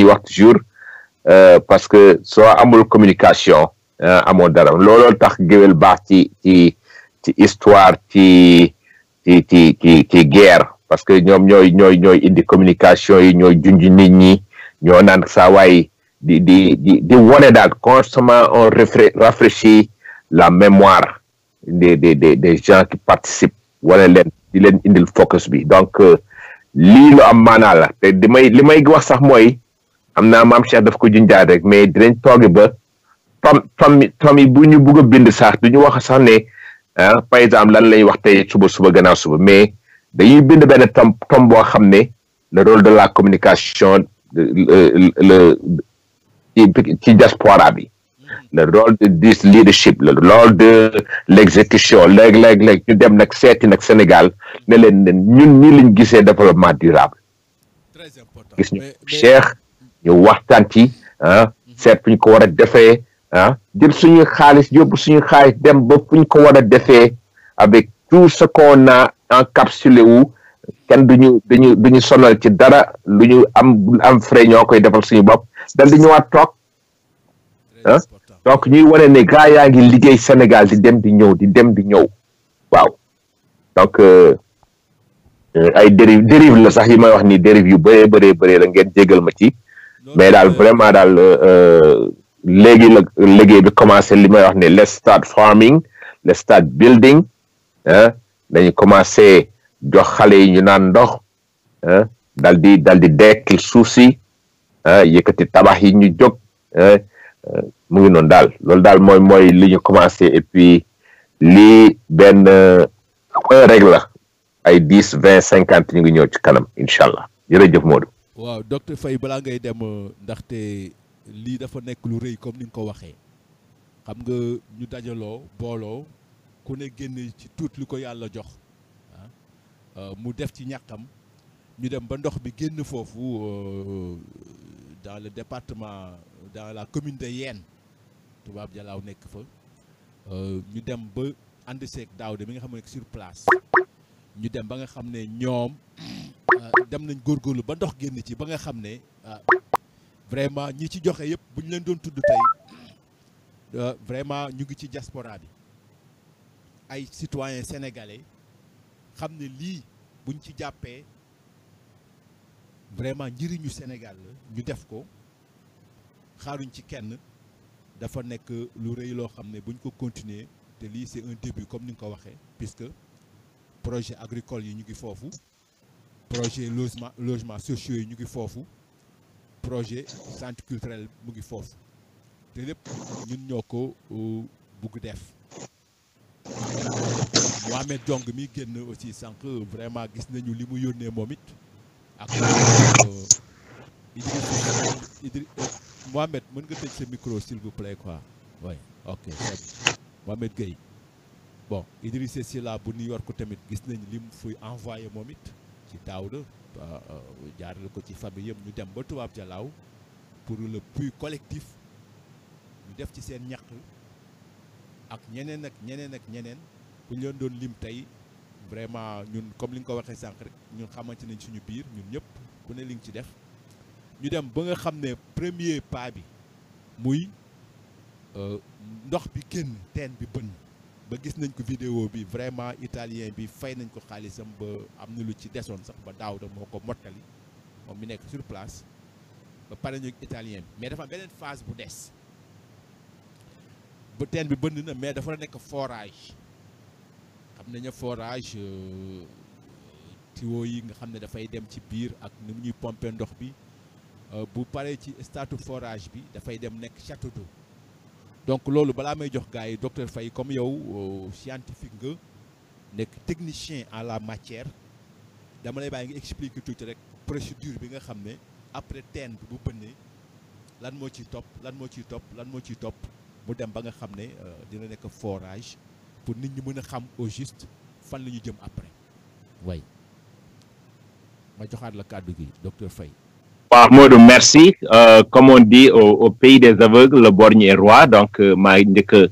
ñuy wax toujours parce que soo amul communication amoo dara looloo tax géwél baax ci ci ci histoire ci ci ci ci ci guerre parce que ñoom ñooy ñooy ñooy indi communication yi ñooy junj nit ñi ñoo naan saa waay di di di di wone daal constamment on rafraîchit la mémoire des des des des gens qui participent wala leen di leen indil focus bi donc lii lu am maanaa la te di may li may wax sax mooy am naa maam Cheikh daf ko junjaat rek mais dinañ toogi ba tom tom tom yi bu ñu bugg a bind sax du ñu wax sax ne ah par exemple lan lay wax tey suba suba gannaaw suba mais dañuy bind benn tom tom boo xam ne le rôle de la communication le ci diaspora bi le rôle de this leadership le rôle de l'exécution léeg-léeg léeg ñu dem nag seeti nag Sénégal ne leen ne ñun ñi liñ gisee développement durable gis ñu Cheikh ñu waxtaan ci ah seet fu ñu ko war a defee ah jël suñu xaalis yóbbu suñu xaalis dem ba fu ñu ko war a defee avec tout ce qu'on a encapsulé wu kenn duñu duñu duñu sonal ci dara lu ñu am am frais ñoo koy defal suñu bopp dal di ñëwaat toog ah donc ñuy wane ne gaa yaa ngi liggéey Sénégal di dem di ñëw di dem di ñëw waaw donc ay dérive dérive la sax yi may wax ni dérive yu bëree bëree bëree la ngeen jégal ma ci mais daal vraiment daal léegi la liggéey bi commencé li may wax ne let's start farming let's start building ah dañu commencé jox xale yi ñu naan ndox ah dal di dal di dekkil suuf si ah yëkkati tabax yi ñu jóg mu ngi noonu daal loolu daal mooy mooy li ñu commencé et puis lii benn un règle la ay dix vingt cinquante ñu ngi ñëw ci kanam incha allah jërëjëf Modou. waaw docteur Faye balaa ngay dem ndaxte lii dafa nekk lu rëy comme ni nga ko waxee xam nga ñu dajaloo booloo ku ne génn ci tuut lu ko yàlla jox mu def ci ñàkkam ñu dem ba ndox bi génn foofu dans le département dans la commune de Yène tubaab jalaaw nekk fa ñu dem ba ànd seeg daaw de mi nga xam ne sur place ñu dem ba nga xam ne ñoom dem nañ góorgóorlu ba ndox génn ci ba nga xam ne vraiment ñi ci joxe yëpp bu ñu leen doon tudd tey vraiment ñu ngi ci diaspora bi ay citoyens sénégalais xam ne lii buñ ci jàppee vraiment njëriñu Sénégal la ñu def ko xaaruñ ci kenn dafa nekk lu rëy loo xam ne buñ ko continuer te lii c'est un début comme ni nga ko waxee puisque projet agricole yi ñu ngi foofu projet logement logement sociaux yi ñu ngi foofu projet centre culturel mu ngi foofu te lépp ñun ñoo ko bugg def Mohamed Jong mi génn aussi sànq vraiment gis nañu li mu yónnee moom it ak Idriss Idriss Mohamed mën nga tëj sa micro s'il vous plaît quoi oui ok Mohamed Gueye bon Idriss Sylla bu New York tamit gis nañ li mu fuy envoyé moom it ci Daouda jaarale ko ci famille yëpp ñu dem ba tubaab jalaaw pour le puits collectif ñu def ci seen ñaq ak ñeneen ak ñeneen ak ñeneen bu ñu leen doon lim tey vraiment ñun comme li nga ko waxee sànq rek ñun xamante nañ suñu biir ñun ñëpp ku ne li nga ci def ñu dem ba nga xam ne premier pas bi muy ndox bi génn teen bi bënn ba gis nañ ko vidéo bi vraiment italien bi fay nañ ko xaalisam ba am na lu ci desoon sax ba daaw da moo ko mottali moom mi nekk sur place ba pare ñu italien bi mais dafa am beneen phase bu des ba teen bi bënn na mais dafa nekk forage xam nañu forage tuyau yi nga xam ne dafay dem ci biir ak ni mu ñuy pomper ndox bi bu paree ci statu forage bi dafay dem nekk château d'eau donc loolu balaa may jox gars yi docteur Faye comme yow scientifique nga nekk technicien en la matière dama lay bàyyi nga expliquer tuuti rek procédure bi nga xam ne après teen bi bu bënnee lan moo ciy topp lan moo ciy topp lan moo ciy topp mu dem ba nga xam ne dina nekk forage pour nit ñi mën a xam au juste fan la ñu jëm après way ma joxaat la kàddu gi docteur Faye waaw Modou merci comme on dit au au pays des aveugles le borgne est roi donc maa njëkk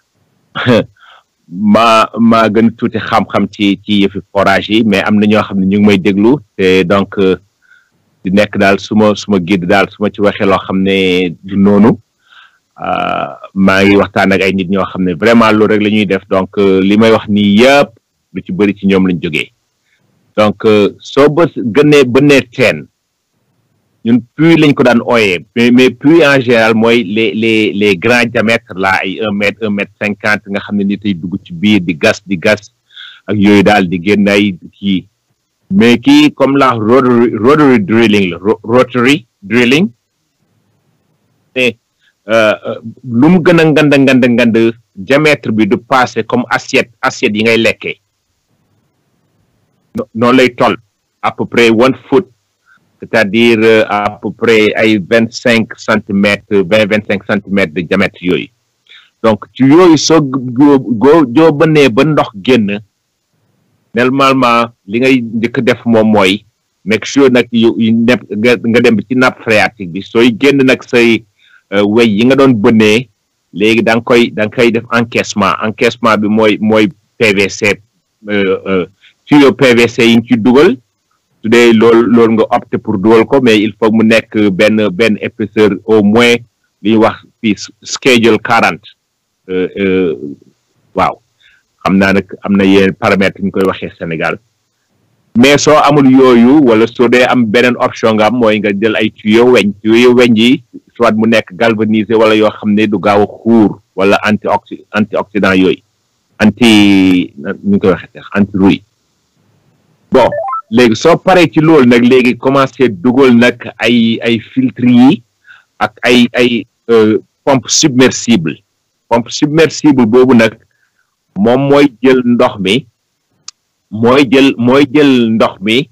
maa maa gën tuuti xam-xam ci ci yëfi forage yi mais am na ñoo xam ne ñu ngi may déglu te donc di nekk daal suma suma guide daal su ma ci waxee loo xam ne du noonu maa ngi waxtaan ak ay nit ñoo xam ne vraiment loolu rek la ñuy def donc li may wax nii yëpp lu ci bëri ci ñoom lañ jógee donc soo bës gënee bënnee teen ñun puits lañ ko daan ooyee mais mais puits en général mooy les les les grands diamètres là ay un mètre un mètre cinquante nga xam ne nit ay dugg ci biir di gas di gas ak yooyu daal di génn ay kii mais kii comme la rotary rotary drilling la rotary drilling te lu mu gën a ngand ngand ngand diamètre bi du passé comme assiette assiette yi ngay lekkee noonu lay toll à peu près one foot c'est-à-dire à peu près ay vingt cinq centimètres vingt vingt cinq centimètres de diamètre yooyu donc ci yooyu soo goo joo bënnee ba ndox génn normalement li ngay njëkk def moom mooy make sure nag yu nepp nga dem ci nappe phréatique bi sooy génn nag say wey yi nga doon bënnee léegi da nga koy da nga koy def encaissement encaissement bi mooy mooy PVC tuyau PVC yi nga ci dugal su dee loolu loolu nga opté pour dugal ko mais il faut mu nekk benn benn épaisseur au moins li ñuy wax fii schedule quarante waaw xam naa nag am na yenn paramètres ñu koy waxee Sénégal mais soo amul yooyu wala soo dee am beneen option nga am mooy nga jël ay tuyau weñ tuyau weñ yi soit mu nekk galvanisé wala yoo xam ne du gaaw a xuur wala anti oxy antioxydant yooyu anti ñu koy waxee anti rouille bon léegi soo paree ci loolu nag léegi commencé dugal nag ay ay filtre yi ak ay ay pompe submersible pompe submersible boobu nag moom mooy jël ndox mi mooy jël mooy jël ndox mi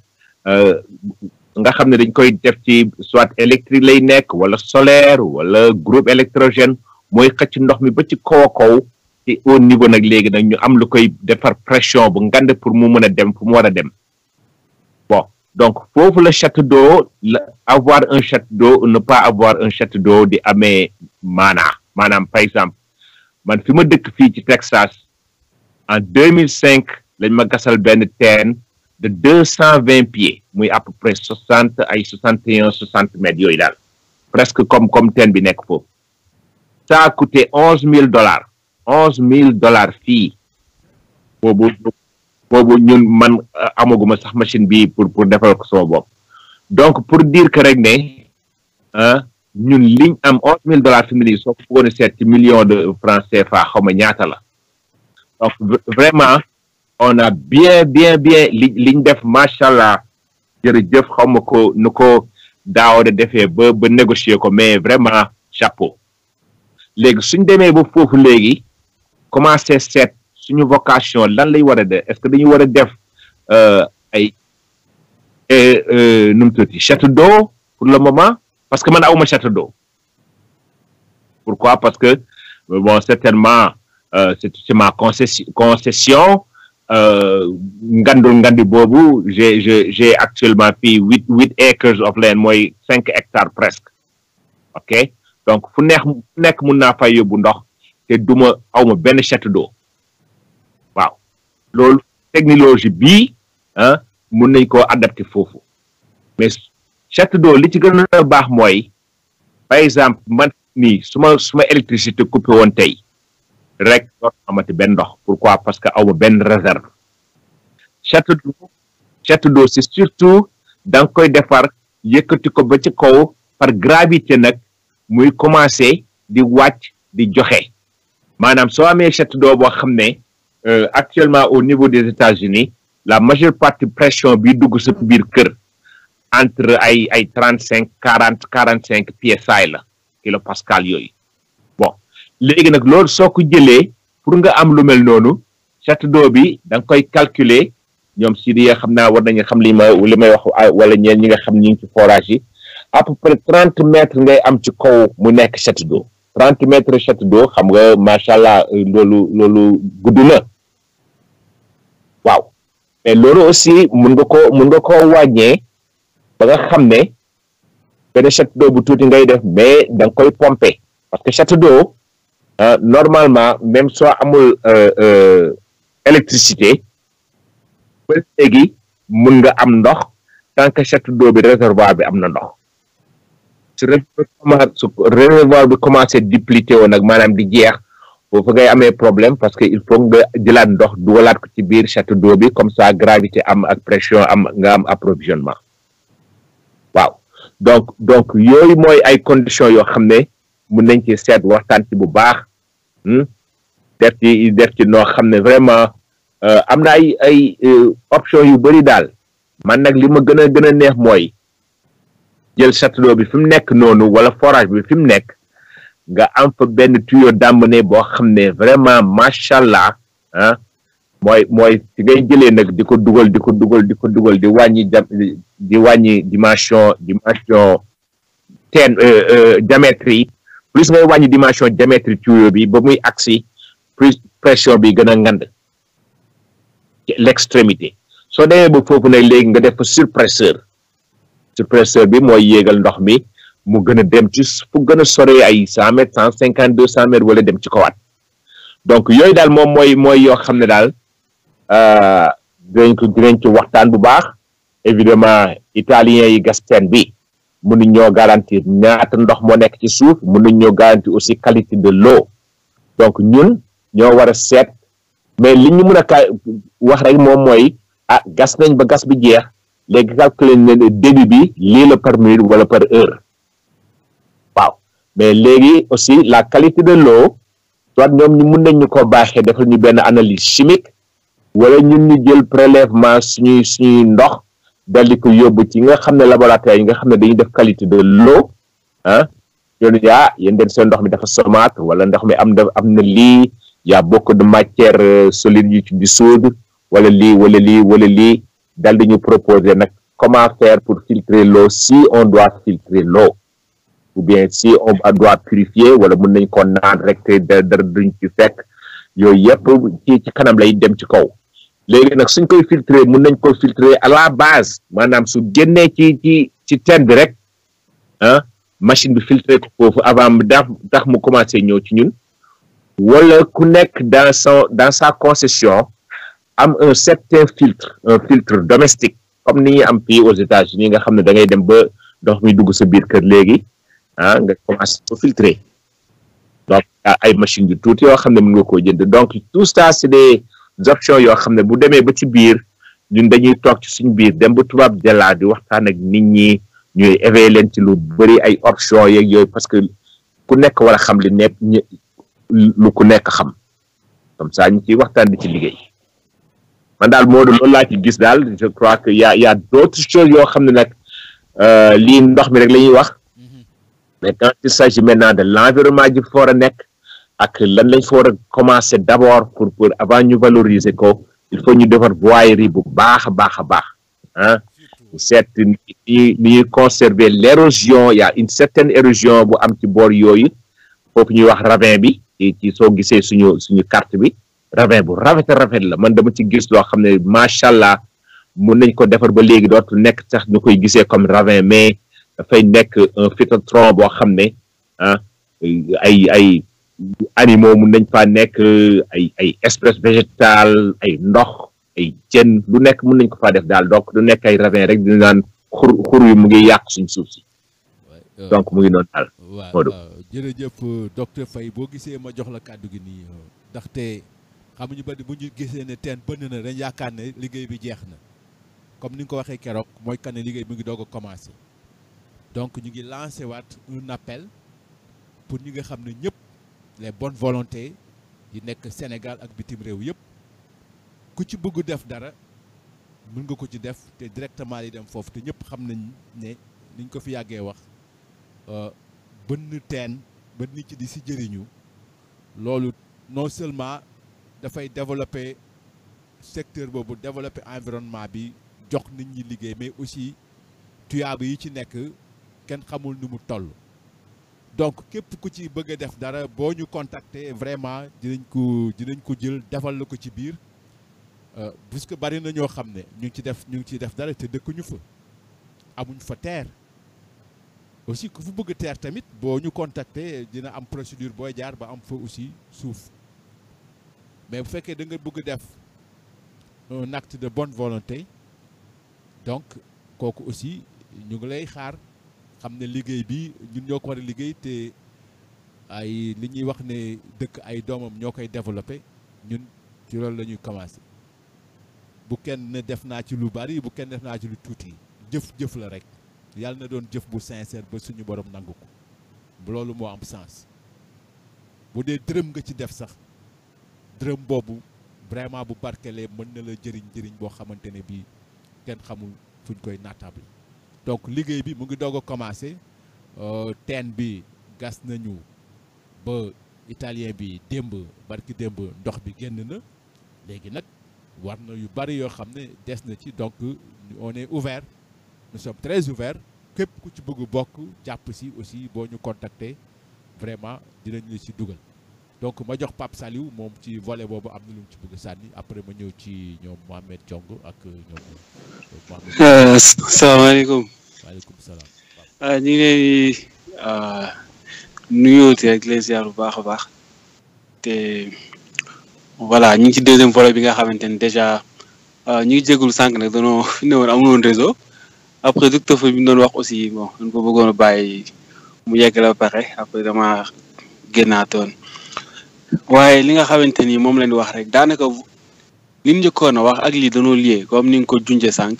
nga xam ne dañ koy def ci soit électrique lay nekk wala solaire wala groupe électrogène mooy xëcc ndox mi ba ci kaw a kaw ci au niveau nag léegi nag ñu am lu koy defar pression bu ngand pour mu mën a dem fu mu war a dem bon donc foofu la château d'eau la avoir un château d'eau ou ne pas avoir un château d'eau di amee maanaa maanaam par exemple man fi ma dëkk fii ci Texas en 2005 lañ ma gasal benn teen de deux cent vingt pieds muy à peu près soixante ay soixante et un soixante mètres yooyu daal presque comme comme teen bi nekk foofu ça a coûté onze mille dollars onze mille dollars fii boobu boobu ñun man amaguma sax machine bi pour pour defal ko sama bopp donc pour dire que rek ne ah ñun liñ am onze mille dollars fi mu nii soo ko bëggoon a seet ci million de francs CFA xaw ma ñaata la donc vraiment on a bien bien bien li liñ def macha allah jërëjëf xaw ma ko nu ko daaw de defee ba ba négocier ko mais vraiment chapeau léegi suñ demee ba foofu léegi commencé seet suñu vocation lan lay war a def est-ce que dañu war a def ay nu mu tuuti château d'eau pour le moment parce que man awuma château d'eau pourquoi parce que bon certainement c'est c'est ma concession concession ngandul ngandi boobu j'ai j'ai j'ai actuellement fii huit huit acres of land mooy cinq hectares presque ok donc fu neex fu nekk mun naa fay yóbbu ndox te duma awma benn château d'eau waaw loolu technologie bii ah mun nañ koo adapté foofu mais château d'eau li ci gën a baax mooy par exemple man nii su ma su ma électricité coupé woon tey rek doot amati benn ndox pourquoi parce que awma benn réserve château d'eau château d'eau c'est surtout da nga koy defar yëkkati ko ba ci kaw par gravité nag muy commencer di wàcc di joxe maanaam soo amee château d'eau boo xam ne actuellement au niveau des États-Unis la majeure partie pression bi dugg sa biir kër entre ay ay trente cinq quarante quarante cinq psi la kilopascal yooyu bon léegi nag loolu soo ko jëlee pour nga am lu mel noonu château d'eau bi da nga koy calculer ñoom si di xam naa war nañu xam li ma li may wax wala ñeen ñi nga xam ñu ngi ci forage yi à peu près trente mètres ngay am ci kaw mu nekk château d'eau trente mètres château d'eau xam nga macha allah loolu loolu gudd na waaw mais loolu aussi mun nga ko mun nga koo wàññee ba nga xam ne benn château d'eau bu tuuti ngay def mais da nga koy pomper parce que château d'eau normalement même soo amul électricité ba léegi mun nga am ndox tant que château d'eau bi réservoir bi am na ndox su su réservoir bi commencé duplité woon nag maanaam di jeex foofu ngay amee problème parce que il faut nga jëlaat ndox dugalaat ko ci biir château d'eau bi comme ça gravité am ak pression am nga am approvisionnement waaw donc donc yooyu mooy ay conditions yoo xam ne mun nañ ci seet waxtaan ci bu baax def ci def ci noo xam ne vraiment am na ay ay option yu bëri daal man nag li ma gën a gën a neex mooy jël château d'eau bi fi mu nekk noonu wala forage bi fi mu nekk nga am fa benn tuyau d'emmené boo xam ne vraiment macha allah ah mooy mooy ci ngay jëlee nag di ko dugal di ko dugal di ko dugal di wàññi di wàññi dimension dimension teen diamètre yi plus ngay wàññi dimension diamètre tuyau bi ba muy agsi plus pression bi gën a ngand ci l'extrémité soo demee ba foofu nag léegi nga def fa surpresseur surpresseur bi mooy yéegal ndox mi mu gën a dem ci fu gën a sore ay cent mètres cent cinquante deux cent mètres wala dem ci kawaat donc yooyu daal moom mooy mooy yoo xam ne daal dinañ ko dinañ ci waxtaan bu baax évidemment italiens yi gas teen bi mënuñ ñoo garantir ñaata ndox moo nekk ci suuf mënuñ ñoo garantir aussi qualité de l'eau donc ñun ñoo war a seet mais li ñu mën a ka wax rek moom mooy ah gas nañ ba gas bi jeex léegi calculer ne débit bi lii la par minute wala par heure waaw mais léegi aussi la qualité de l'eau soit ñoom ñu mun nañ ñu ko baaxee defal ñu benn analyse chimique wala ñun ñu jël prélèvement suñuy suñuy ndox dal di ko yóbbu ci nga xam ne laboratoire yi nga xam ne dañuy def qualité de l'eau ah yoonu ah yéen den seen ndox mi dafa somate wala ndox mi am na am na lii y a beaucoup de matière solide yu ci dissoudre wala lii wala lii wala lii dal di ñu proposer nag comment faire pour filtrer l'eau si on doit filtrer l'eau ou bien si on doit purifier wala mën nañ ko naan rek te dara duñ ci fekk yooyu yëpp ci ci kanam lay dem ci kaw léegi nag suñ koy filtrer mën nañ ko filtrer à la base maanaam su génnee ci ci ci teen bi rek ah machine bi filtrer ko foofu avant dax tax mu commencé ñëw ci ñun wala ku nekk dans son dans sa concession am un certain filtre un filtre domestique comme ni ñuy am fii aux États-Unis nga xam ne da ngay dem ba ndox mi dugg sa biir kër léegi ah nga commencé ko filtrer donc ay machines yu tuuti yoo xam ne mën nga koo jënd donc tout ça c'est des options yoo xam ne bu demee ba ci biir ñun dañuy toog ci suñu biir dem ba tubaab jëlaa di waxtaan ak nit ñi ñuy éveiller leen ci lu bëri ay options yeeg yooyu parce que ku nekk war a xam li nekk lu ku nekk xam comme ça ñu ciy waxtaan di ci liggéey man daal moo loolu laa ci gis daal je crois que y a y a d'autres choses yoo xam ne nag lii ndox mi rek la ñuy wax mais quand il s'agit maintenant de l'environnement ji fa war a nekk ak lan lañ fa war a commencer d'abord pour pour avant ñu valoriser ko il faut ñu defar voirie bu baax a baax a baax ah seet ni ni ñuy conserver l'érosion y a une certaine érosion bu am ci boor yooyu foofu ñuy wax ravin bi ci ci soo gisee suñu suñu carte bi ravin bu rafet rafet la man dama ci gis loo xam ne macha allah mun nañ ko defar ba léegi dootul nekk sax ñu koy gisee comme ravin mais dafay nekk un phytotron boo xam ne ah ay ay animaux mun nañ faa nekk ay ay espèces végétales ay ndox ay jën lu nekk mun nañ ko faa def daal donc du nekk ay ravin rek dina naan xur xur yu mu ngi yàq suñ suuf si donc mu ngi noonu daal waaw jërëjëf docteur Faye boo gisee ma jox la kàddu gi nii ndaxte xamuñu ba bu ñu gisee ne teen bënn na dañ yaakaar ne liggéey bi jeex na comme ni nga ko waxee keroog mooy kan ne liggéey mu ngi doog a commencer donc ñu ngi lancer waat un appel pour ñi nga xam ne ñëpp les bonnes volontés yi nekk Sénégal ak bitim réew yëpp ku ci bëgg def dara mën nga ko ci def te directement li dem foofu te ñëpp xam nañ ne niñ ko fi yàggee wax bënn teen ba nit ci di si jëriñu loolu non seulement dafay développer secteur boobu développer environnement bi jox nit ñi liggéey mais aussi tuyaaba yi ci nekk kenn xamul nu mu toll donc képp ku ci bëgg a def dara boo ñu contacter vraiment dinañ ko dinañ ko jël defal la ko ci biir puisque bari na ñoo xam ne ñu ngi ci def ñu ngi ciy def dara te dëkkuñu fa amuñ fa terre aussi ku fu bëgg terre tamit boo ñu contacter dina am procédure booy jaar ba am fa aussi suuf mais bu fekkee da nga bëgg def un acte de bonne volonté donc kooku aussi ñu ngi lay xaar xam ne liggéey bi ñun ñoo ko war a liggéey te ay li ñuy wax ne dëkk ay doomam ñoo koy développé ñun ci loolu la ñuy commencé bu kenn ne def naa ci lu bari bu kenn def naa ci lu tuuti jëf-jëf la rek yàlla na doon jëf bu sincère ba suñu borom nangu ko loolu moo am sens bu dee dërëm nga ci def sax dërëm boobu vraiment bu barkelee mën na la jëriñ jëriñ boo xamante ne bii kenn xamul fuñ koy naatable donc liggéey bi mu ngi doog a commencé teen bi gas nañu ba italien bi démb barki démb ndox bi génn na léegi nag war na yu bari yoo xam ne des na ci donc on est ouvert nous sommes très ouverts képp ku ci bëgg bokk jàpp si aussi boo ñu contacter vraiment dinañ la ci dugal donc ma jox Pape Saliou moom ci volet boobu am na lu mu ci bëgg sànni après ma ñëw ci ñoom Mohamed Diong ak ñoom Mohamed. salaamaaleykum. waaleykum salaam. ñu ngi leen di nuyooti rek les ziar bu baax a baax te voilà ñu ngi ci deuxième volet bi nga xamante ni déjà ñu ngi jégalu sànq nag danoo fi ne woon amul woon réseau après docteur fa bi ñu doon wax aussi bon dañ ko bëggoon a bàyyi mu yegg la ba pare après dama génnaatoon waaye li nga xamante ni moom leen wax rek daanaka li ñu njëkkoon a wax ak lii dañoo lié comme ni nga ko junjee sànq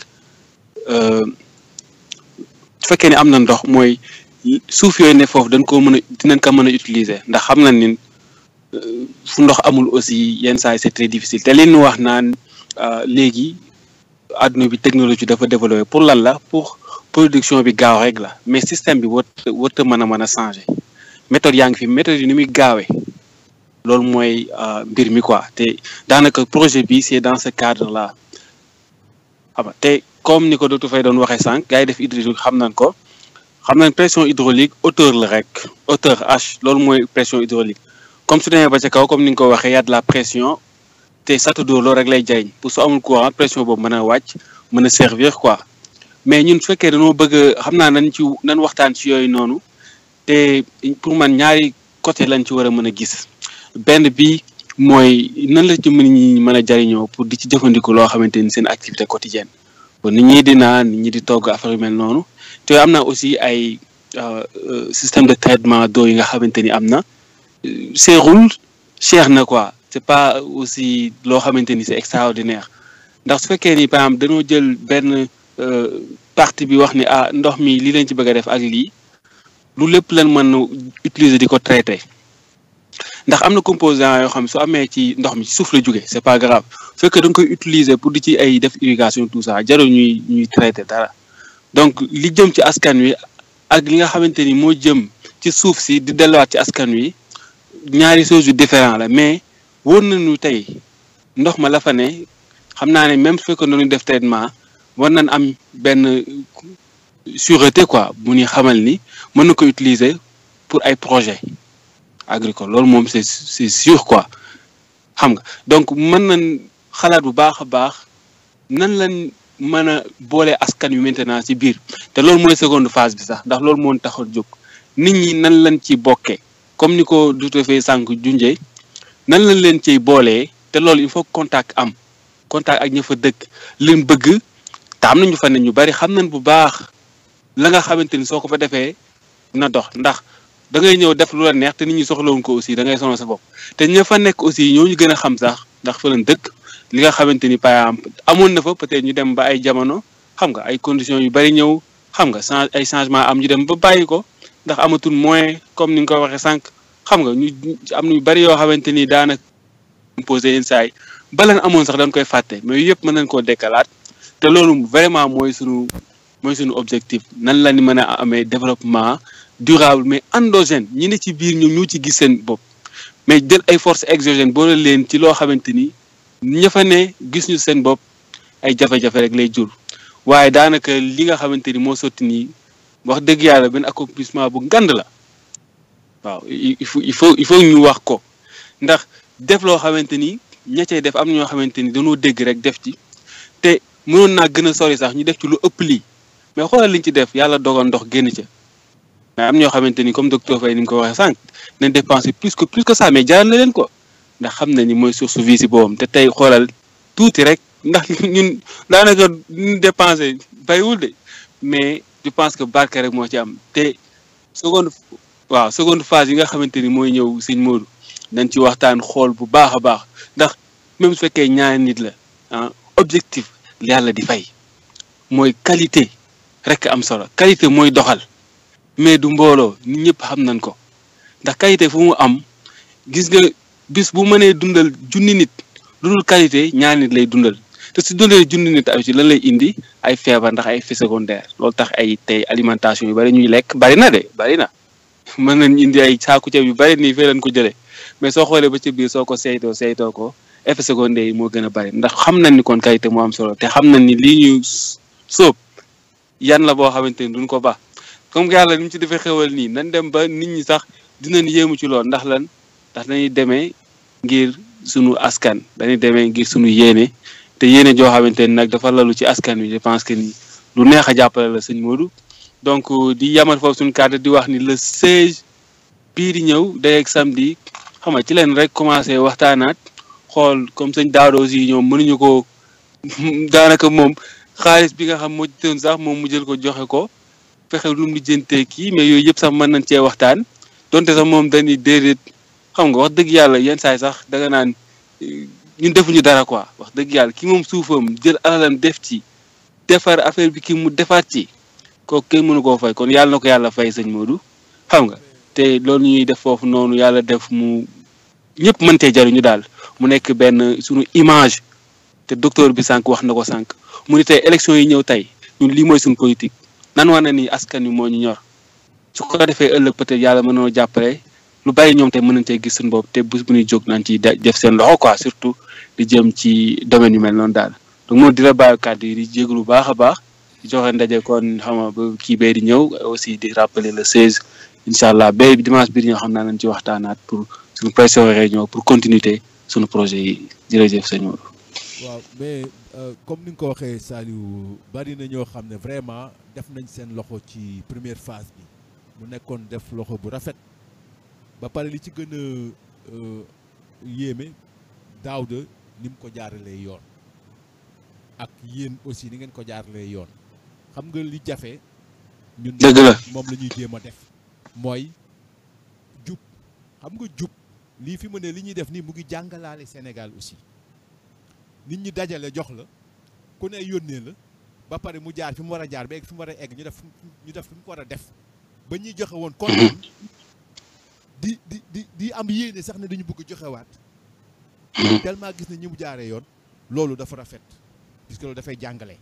su fekkee ne am na ndox mooy suuf yooyu ne foofu dañ koo mën a dinañ ko mën a utiliser ndax xam na ni fu ndox amul aussi yenn saa yi c'est très difficile te li ñu wax naan léegi adduna bi technologie dafa développé pour lan la pour production bi gaaw rek la mais système bi wër wërta mën a mën a changer méthode yaa ngi fi méthode yi ni muy gaawee loolu mooy mbir mi quoi te daanaka projet bi c'est dans ce cadre là xam nga te comme ni ko docteur Faye doon waxee sànq gars yi def hydraulique xam nañ ko xam nañ pression hydraulique hauteur la rek hauteur H loolu mooy pression hydraulique comme su demee ba ca kaw comme ni nga ko waxee y a de la pression te château d'eau loolu rek lay jariñ pour su amul courant pression boobu mën a wàcc mën a servir quoi mais ñun su fekkee dañoo bëgg xam naa nañ ci nañ waxtaan ci yooyu noonu te pour man ñaari côté lañ ci war a mën a gis benn bi mooy nan la ci mën ñi mën a jariñoo pour di ci jëfandiku loo xamante ni seen activité quotidienne bon nit ñi di naan nit ñi di togg affaire yu mel noonu te am na aussi ay système de traitement d'eau yi nga xamante ni am na seerul cher na quoi c'est pas aussi loo xamante ni c'est extraordinaire ndax su fekkee ni par exemple dañoo jël benn partie bi wax ni ah ndox mi lii lañ ci bëgg a def ak lii lu lépp lañ mën utiliser di ko traiter ndax am na composant yoo xam su amee ci ndox mi ci suuf la jóge c'est pas grave su fekkee da nga koy utiliser pour di ci ay def irrigation tout ça jarul ñuy ñuy traiter dara donc li jëm ci askan wi ak li nga xamante ni moo jëm ci suuf si di delluwaat ci askan wi ñaari choses yu différent la mais wóor nañu tey ndox ma la fa ne xam naa ne même su fekkee noonu def traitement war nañ am benn sûreté quoi bu ñuy xamal ni mën na ko utiliser pour ay projet agricole loolu moom c'est c'est sûr quoi xam nga donc mën nañ xalaat bu baax a baax nan lañ mën a boole askan wi maintenant ci biir te loolu mooy seconde phase bi sax ndax loolu moo tax a jóg nit ñi nan lañ ci bokkee comme ni ko duute fee sànq junjee nan lañ leen ciy boolee te loolu il faut contact am contact ak ña fa dëkk leen bëgg te am nañu fa ne ñu bari xam nañ bu baax la nga xamante ni soo ko fa defee na dox ndax da ngay ñëw def lu la neex te nit ñi soxlawuñ ko aussi da ngay sonal sa bopp te ña fa nekk aussi ñoo ñu gën a xam sax ndax fa lañ dëkk li nga xamante ni par exemple amoon na fa peut-être ñu dem ba ay jamono xam nga ay conditions yu bari ñëw xam nga change ay changement am ñu dem ba bàyyi ko ndax amatul moyen comme ni nga ko waxee sànq xam nga ñu am na ñu bari yoo xamante ni daanaka posé yenn saa yi balan amoon sax dañ koy fàtte mais yëpp mën nañ koo dekkalaat te loolu vraiment mooy sunu mooy sunu objectif nan la ni mën a amee développement durable mais endogène ñi ne ci biir ñoom ñoo ci gis seen bopp mais jël ay forces exogènes boole leen ci loo xamante ni ña fa ne gis ñu seen bopp ay jafe-jafe rek lay jur waaye daanaka li nga xamante ni moo sotti nii wax dëgg yàlla benn accomplissement bu ngand la waaw il faut il faut il faut ñu wax ko ndax def loo xamante ni ña cay def am na ñoo xamante ni dañoo dégg rek def ci te mënoon naa gën a sori sax ñu def ci lu ëpp lii mais xoolal liñ ci def yàlla dogal ndox génn ca mais am ñoo xamante ni comme docteur Faye ni mu ko waxee sànq nañ dépenser plus que plus que ça mais jaral na leen ko ndax xam na ni mooy source vie si boobam te tey xoolal tuuti rek ndax ñun daanaka ñu dépensé bariwul de mais je pense que barke rek moo ci am te seconde waaw seconde phase yi nga xamante ni mooy ñëw sëñ Modou nañ ci waxtaan xool bu baax a baax ndax même su fekkee ñaari nit la ah objectif yàlla di fay mooy qualité rek am solo qualité mooy doxal mais du mbooloo nit ñëpp xam nañ ko ndax qualité fu mu am gis nga bis bu mënee dundal junni nit lu dul qualité ñaari nit lay dundal te su dundalee junni nit ay ci lan lay indi ay feebar ndax ay effets secondaires loolu tax ay tey alimentation yu bari ñuy lekk bari na de bari na mën nañ indi ay saaku ceeb yu bari nii fee leen ko jëlee mais soo xoolee ba ci biir soo ko saytoo saytoo ko effets secondaires yi moo gën a bari ndax xam nañ ni kon qualité moo am solo te xam nañ ni lii ñuy sóob yan la boo xamante ni duñ ko baax comme que yàlla ni mu ci defee xewal nii nañ dem ba nit ñi sax dinañ yéemu ci lool ndax lan ndax dañuy demee ngir sunu askan dañuy demee ngir sunu yéene te yéene joo xamante ni nag dafa lalu ci askan wi je pense que ni lu neex a jàppale la sëñ Modou donc di yamal foofu suñu cadre di wax ni le 16 bii di ñëw day ak samedi xam nga ci leen rek commencé waxtaanaat xool comme sëñ Daado aussi ñoom mënuñu ko daanaka moom xaalis bi nga xam moo ci doon sax moom mu jël ko joxe ko fexe lu mu lijjantee kii mais yooyu yëpp sax mën nañ cee waxtaan donte sax moom dañuy déedéet xam nga wax dëgg yàlla yenn saay sax danga naan ñun defuñu dara quoi wax dëgg yàlla ki moom suufam jël alalam def ci defar affaire bi ki mu defaat ci kooku kenn mënu koo fay kon yàlla na ko yàlla fay sëñ Modou xam nga te loolu ñuy def foofu noonu yàlla def mu ñëpp mën cee jariñu daal mu nekk benn suñu image te docteur bi sànq wax na ko sànq mu ni tey élection yi ñëw tey ñun lii mooy suñu politique nan wax na ni askan wi moo ñu ñor su ko defee ëllëg peut-être yàlla mën noo jàppale lu bari ñoom tey mën nañ cee gis suñu bopp te bés bu ñuy jóg nañ ci def seen loxo quoi surtout di jëm ci domaine yu mel noonu daal donc moom di la bàyyi kàddu yi di jégalu bu baax a baax di joxe ndaje kon xam nga ba kii bee di ñëw aussi di rappeler le 16 incha allah bay dimanche biir ñoo xam naa nañ ci waxtaanaat pour suñu pression réunion pour continuité suñu projet yi jërëjëf sëñ Modou. waaw mais comme ni nga ko waxee Saliou bari na ñoo xam ne vraiment def nañ seen loxo ci première phase bi mu nekkoon def loxo bu rafet ba pare li ci gën a yéeme Daouda ni mu ko jaaralee yoon ak yéen aussi ni ngeen ko jaaralee yoon xam nga li jafe. ñun dëgg la moom la ñuy jéem a def mooy jub xam nga jub lii fi mu ne li ñuy def nii mu ngi jàngalaale Sénégal aussi. nit ñi dajale jox la ku ne yónnee la ba pare mu jaar fi mu war a jaar ba egg fi mu war a egg ñu def ñu def fi mu ko war a def ba ñuy joxe woon kontaan di di di di am yéene sax ne dañu bëgg joxewaat tellement gis ne ñi mu jaaree yoon loolu dafa rafet puisque loolu dafay jàngale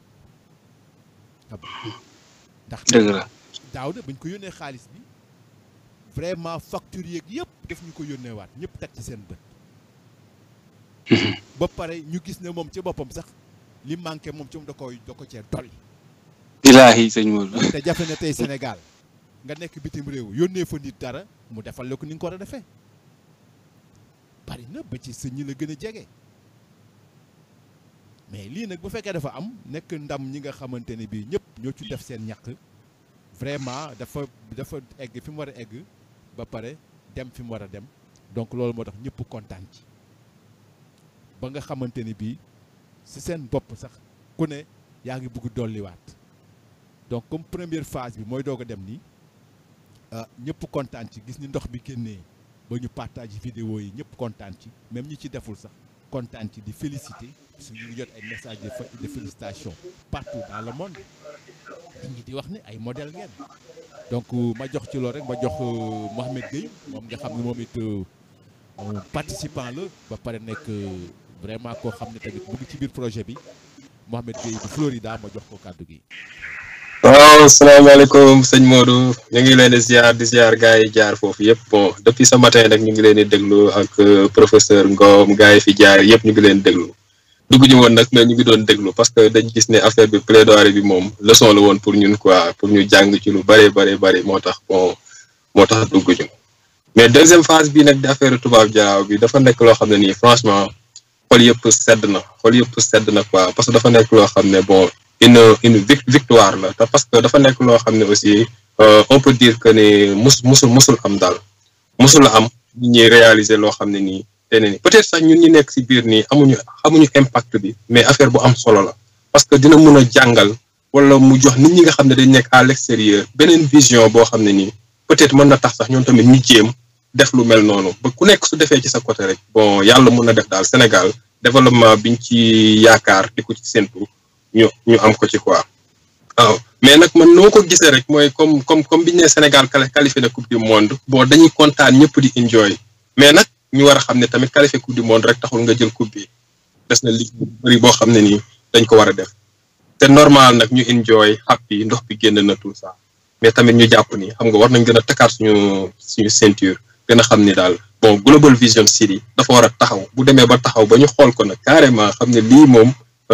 ndax dëgg la daaw de bañ ko yónnee xaalis bi vraiment facture yeeg yëpp daf ñu ko yónneewaat ñëpp teg ci seen bët ba pare ñu gis ne moom ci boppam sax li manqué moom ci moom da koy da ko cee dolli. ilaahi sëñ Modou. te jafe na tey Sénégal nga nekk bitim réew yónnee fa nit dara mu defal la ko ni nga ko war a defee bari na ba ci sa ñi la gën a jege mais lii nag bu fekkee dafa am nekk ndam ñi nga xamante ne bii ñëpp ñoo ci def seen ñàkk vraiment dafa dafa egg fi mu war a egg ba pare dem fi mu war a dem donc loolu moo tax ñëpp kontaan ci. ba nga xamante ni bii ci seen bopp sax ku ne yaa ngi bëgg dolliwaat donc comme première phase bi mooy doog a dem nii ñëpp kontaan ci gis ni ndox bi génnee ba ñu partage vidéo yi ñëpp kontaan ci même ñi ci deful sax kontaan ci di féliciter parce que ñu ngi jot ay messages de félicitation partout dans le monde nit ñi di wax ne ay modèle ngeen donc ma jox ci loolu rek ma jox Mohamed Gueye moom nga xam ne moom it participant la ba pare nekk vraiment koo xam ne tamit mu ngi ci biir projet bi Mohamed Gueye bu Florida ma jox ko kàddu gi. waaw salaamaaleykum sëñ Modou ñu ngi leen di ziar di ziar gars yi jaar foofu yëpp bon depuis ce matin nag ñu ngi leen di déglu ak professeur Ngom gars yi fi jaar yëpp ñu ngi leen déglu dugg ñu woon nag mais ñu ngi doon déglu parce que dañ gis ne affaire bi plaidoirie bi moom leçon la woon pour ñun quoi pour ñu jàng ci lu bëree bëri bëri moo tax bon moo tax dugg ñu mais deuxième phase bi nag di affaire tubaab jaraaw bi dafa nekk loo xam ne nii franchement xol yëpp sedd na xol yëpp sedd na quoi parce que dafa nekk loo xam ne bon une une victoire la te parce que dafa nekk loo xam ne aussi on peut dire que ne mus musul musul am daal musul am ñi ñuy réaliser loo xam ne nii te ne ni peut-être sax ñun ñi nekk ci biir nii amuñu amuñu impact bi mais affaire bu am solo la parce que dina mun a jàngal wala mu jox nit ñi nga xam ne dañ nekk à l'extérieur beneen vision boo xam ne nii peut-être mën na tax sax ñoom tamit ñu jéem def lu mel noonu ba ku nekk su defee ci sa côté rek bon yàlla mun na def daal Sénégal développement biñ ci yaakaar di ko ci séntu ñu ñu am ko ci quoi waaw mais nag man noo ko gisee rek mooy comme comme comme biñu ne Sénégal qualifié na coupe du monde bon dañuy kontaan ñëpp di enjoy mais nag ñu war a xam ne tamit qualifié coupe du monde rek taxul nga jël coupe bi des na ligue bu bëri boo xam ne nii dañ ko war a def te normal nag ñu enjoy happy ndox bi génn na tout ça mais tamit ñu jàpp ni xam nga war nañ gën a takkaat suñu suñu ceinture gën a xam ni daal bon Global Vision City dafa war a taxaw bu demee ba taxaw ba ñu xool ko nag carrément xam ne lii moom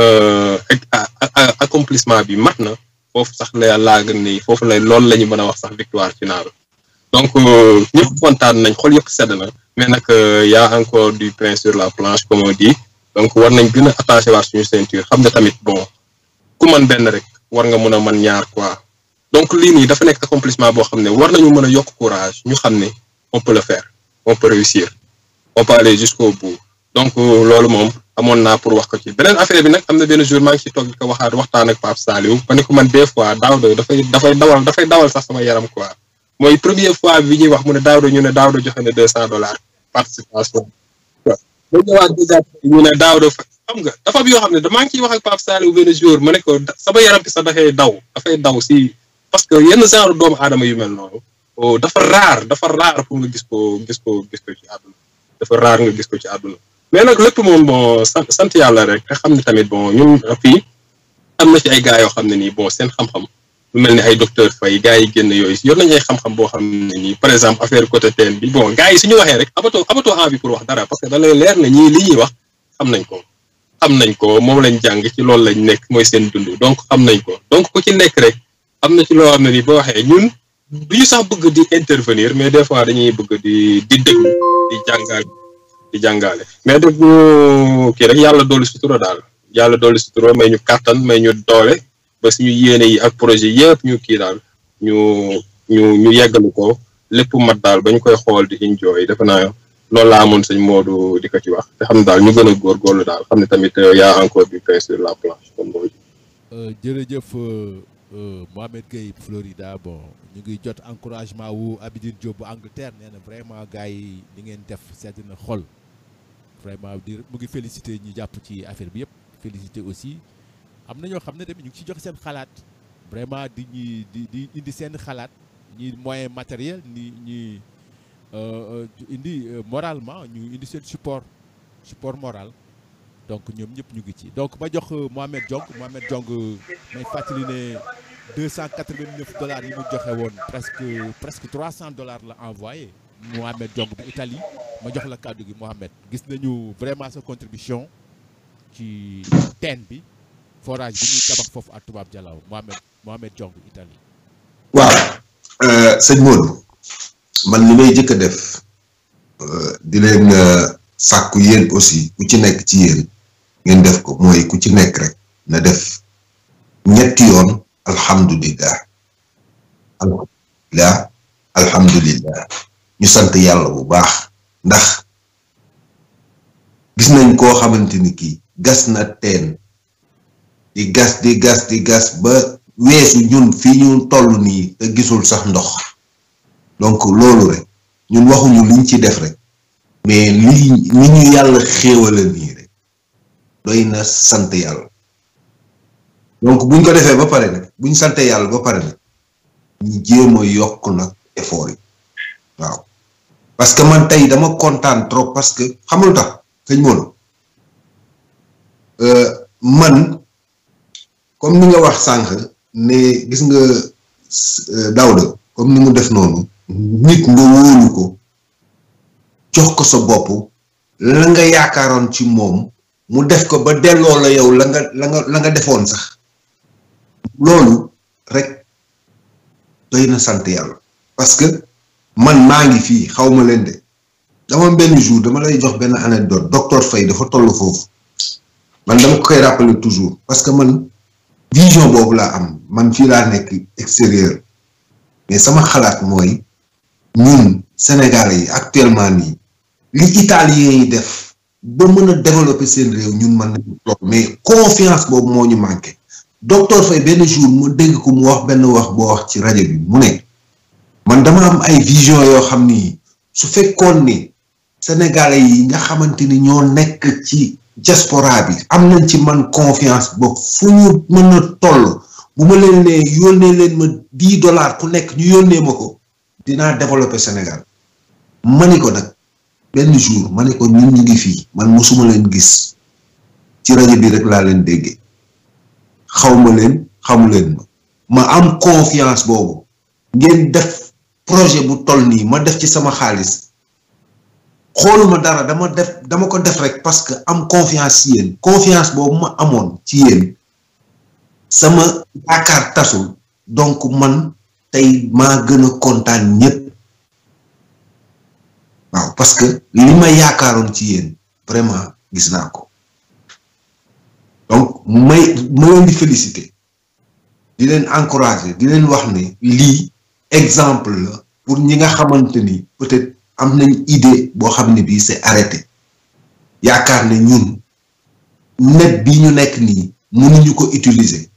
accomplissement bi mat na foofu sax la laa gën ni foofu lay loolu la ñu mën a wax sax victoire finale donc ñëpp kontaan nañ xool yëpp sedd na mais nag y a encore du pain sur la planche comme on dit donc war nañ gën a attaché waat suñu ceinture xam ne tamit bon ku man benn rek war nga mën a mën ñaar quoi donc lii nii dafa nekk accomplissement boo xam ne war nañu mën a yokk courage ñu xam ne on peut le faire on peut réussir on peut aller jusqu'au bout donc loolu moom amoon naa pour wax ko ci beneen affaire bi nag am na benn jour maa ngi ci toog di ko waxaat waxtaan ak Pape Saliou ba ne ko man des fois Daouda dafay dafay dawal dafay dawal sax sama yaram quoi mooy première fois bi ñuy wax mu ne Daouda ñu ne Daouda joxe na deux cent dollars participation waaw ba ñëwaat déjà ñu ne Daouda xam nga dafa am yoo xam ne damaa ngi ciy wax ak Pape Saliou benn jour ma ne ko sama yaram bi sax dafay daw dafay daw si parce que yenn genre doomu aadama yu mel noonu dafa raar dafa raar pour nga gis ko gis ko gis ko ci àdduna dafa raar nga gis ko ci àdduna mais nag lépp moom bon sant sant yàlla rek te xam ne tamit bon ñun fii am na ci ay gars yoo xam ne nii bon seen xam-xam lu mel ni ay docteur Faye gars yi génn yooyu yor nañu ay xam-xam boo xam ne nii par exemple affaire côté teen bi bon gars yi suñu waxee rek amatoo amatoo envie pour wax dara parce que da lay leer na ñii li ñuy wax xam nañ ko xam nañ ko moom lañ jàng ci loolu lañ nekk mooy seen dund donc xam nañ ko donc ku ci nekk rek am na ci loo xam ne nii boo waxee ñun du ñu sax bëgg di intervenir mais des fois dañuy bëgg di di déglu di jàngal di jàngale mais def ñu kii rek yàlla doolu sutura daal yàlla doolu sutura may ñu kàttan may ñu doole ba suñu yéene yi ak projet yëpp ñu kii daal ñu ñu ñu yeggalu ko lépp mat daal ba ñu koy xool di enjoy defe naa loolu laa amoon sëñ Modou di ko ci wax te xam ne daal ñu gën a góorgóorlu daal xam ne tamit yaa encore du pain sur la planche comme boobu. jërëjëf Mohamed Gueye Florida bon ñu ngi jot encouragement wu Abidine Diop bu Angleterre nee na vraiment gars yi li ngeen def sedd na xol vraiment di mu ngi félicité ñi jàpp ci affaire bi yëpp félicité aussi am na ñoo xam ne tamit ñu ngi ci joxe seen xalaat vraiment di ñi di di indi seen xalaat ñi moyen matériel ni ñi indi moralement ñu indi seen support support moral donc ñoom ñëpp ñu ngi ci donc ma jox Mohamed Diong Mohamed Diong may fàttali ne 289 dollars yi mu joxe woon presque presque 300 dollars la envoyé Mohamed Diong bu Italie ma jox la kàddu gi Mohamed gis nañu vraiment sa contribution ci teen bi forage bi ñuy tabax foofu à Toubab Dialaw Mohamed Mohamed Diong Italie. waaw sëñ Modou man li may jëkk a def di leen sàkku yéen aussi ku ci nekk ci yéen. ngeen def ko mooy ku ci nekk rek na def ñetti yoon alhamdulillah alhamdulillah alhamdulillah ñu sant yàlla bu baax ndax gis nañ koo xamante ni kii gas na teen di gas di gas di gas ba weesu ñun fii ñu toll nii te gisul sax ndox donc loolu rek ñun waxuñu liñ ci def rek mais li li ñu yàlla xéewala nii rek doy na sant yàlla donc buñ ko defee ba pare nag buñ sante yàlla ba pare nag ñu jéem a yokk nag effort yi waaw parce que man tey dama kontaan trop parce que xamul tax sëñ Modou man comme ni nga wax sànq ne gis nga Daouda comme ni mu def noonu nit nga wóolu ko jox ko sa bopp la nga yaakaaroon ci moom mu def ko ba delloo la yow la nga la nga la nga defoon sax loolu rek doy na sant yàlla parce que man maa ngi fii xaw ma leen de dama benn jour dama lay jox benn anecdote docteur Faye dafa toll foofu man dama ko koy rappeler toujours parce que man vision boobu laa am man fii laa nekk extérieur mais sama xalaat mooy ñun Sénégalais yi actuellement nii li italien yi def ba mën a développer seen réew ñun mën nañu toog mais confiance boobu moo ñu manqué docteur Faye benn jour mu dégg ko mu wax benn wax boo wax ci rajo bi mu ne man dama am ay vision yoo xam ni su fekkoon ni sénégalais yi nga xamante ni ñoo nekk ci diaspora bi am nañ ci man confiance ba fu ñu mën a toll bu ma leen ne yónnee leen ma dix dollars ku nekk ñu yónnee ma ko dinaa développer Sénégal ma ni ko nag benn jour ma ni ko ñun ñu ngi fii man mosuma leen gis ci rajo bi rek laa leen déggee xawma leen xamu leen ma ma am confiance boobu ngeen def projet bu toll nii ma def ci sama xaalis xooluma dara dama def dama ko def rek parce que am confiance ci yéen confiance boobu ma amoon ci yéen sama yaakaar tasul donc man tey maa gën a kontaan ñëpp waaw parce que li ma yaakaaroon ci yéen vraiment gis naa ko donc may ma leen di féliciter di leen encourager di leen wax ne lii exemple la pour ñi nga xamante ni peut-être am nañ idée boo xam ne bii c'est arrêté yaakaar ne ñun net bi ñu nekk nii mënuñu ko utiliser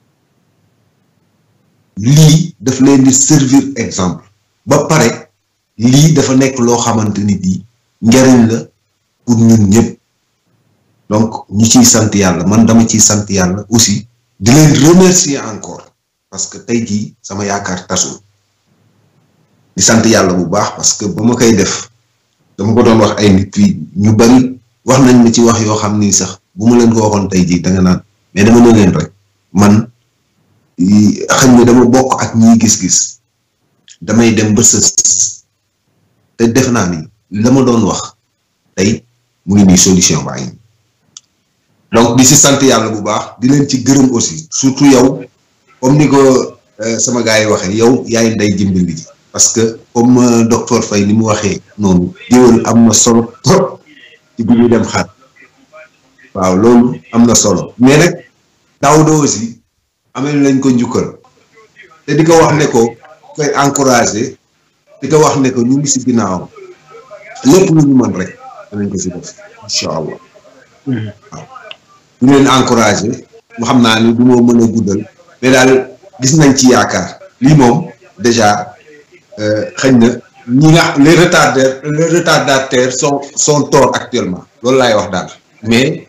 lii daf leen di servir exemple ba pare lii dafa nekk loo xamante ni bii njariñ la pour ñun ñëpp donc ñu ciy sant yàlla man dama ciy sant yàlla aussi di leen remercier encore parce que tey jii sama yaakaar tasul di sant yàlla bu baax parce que ba ma koy def dama ko doon wax ay nit fii ñu bari wax nañ ma ci wax yoo xam ni sax bu ma leen ko waxoon tey jii da nga naan mais dama ne leen rek man xëy na dama bokk ak ñiy gis-gis damay dem ba sës te def naa ni la ma doon wax tey mu ngi nii solution baa ngi donc di si sant yàlla bu baax di leen ci gërëm aussi surtout yow comme ni ko sama gars yi waxee yow yaay nday jimbali ji parce que comme docteur Faye ni mu waxee noonu géwél am na solo trop ci bi ñu dem xaat waaw loolu am na solo mais nag Daouda aussi amee lañ ko njukkal te di ko wax ne ko koy encouragé di ko wax ne ko ñu ngi si ginnaaw lépp lu ñu mën rek danañ ko si def incha allah waaw ñu leen encouragé mu xam naa ni du moo mën a guddal mais daal gis nañ ci yaakaar lii moom déjà xëy na ñi nga les retardataires les retardataires sont sont tort actuellement loolu laay wax daal mais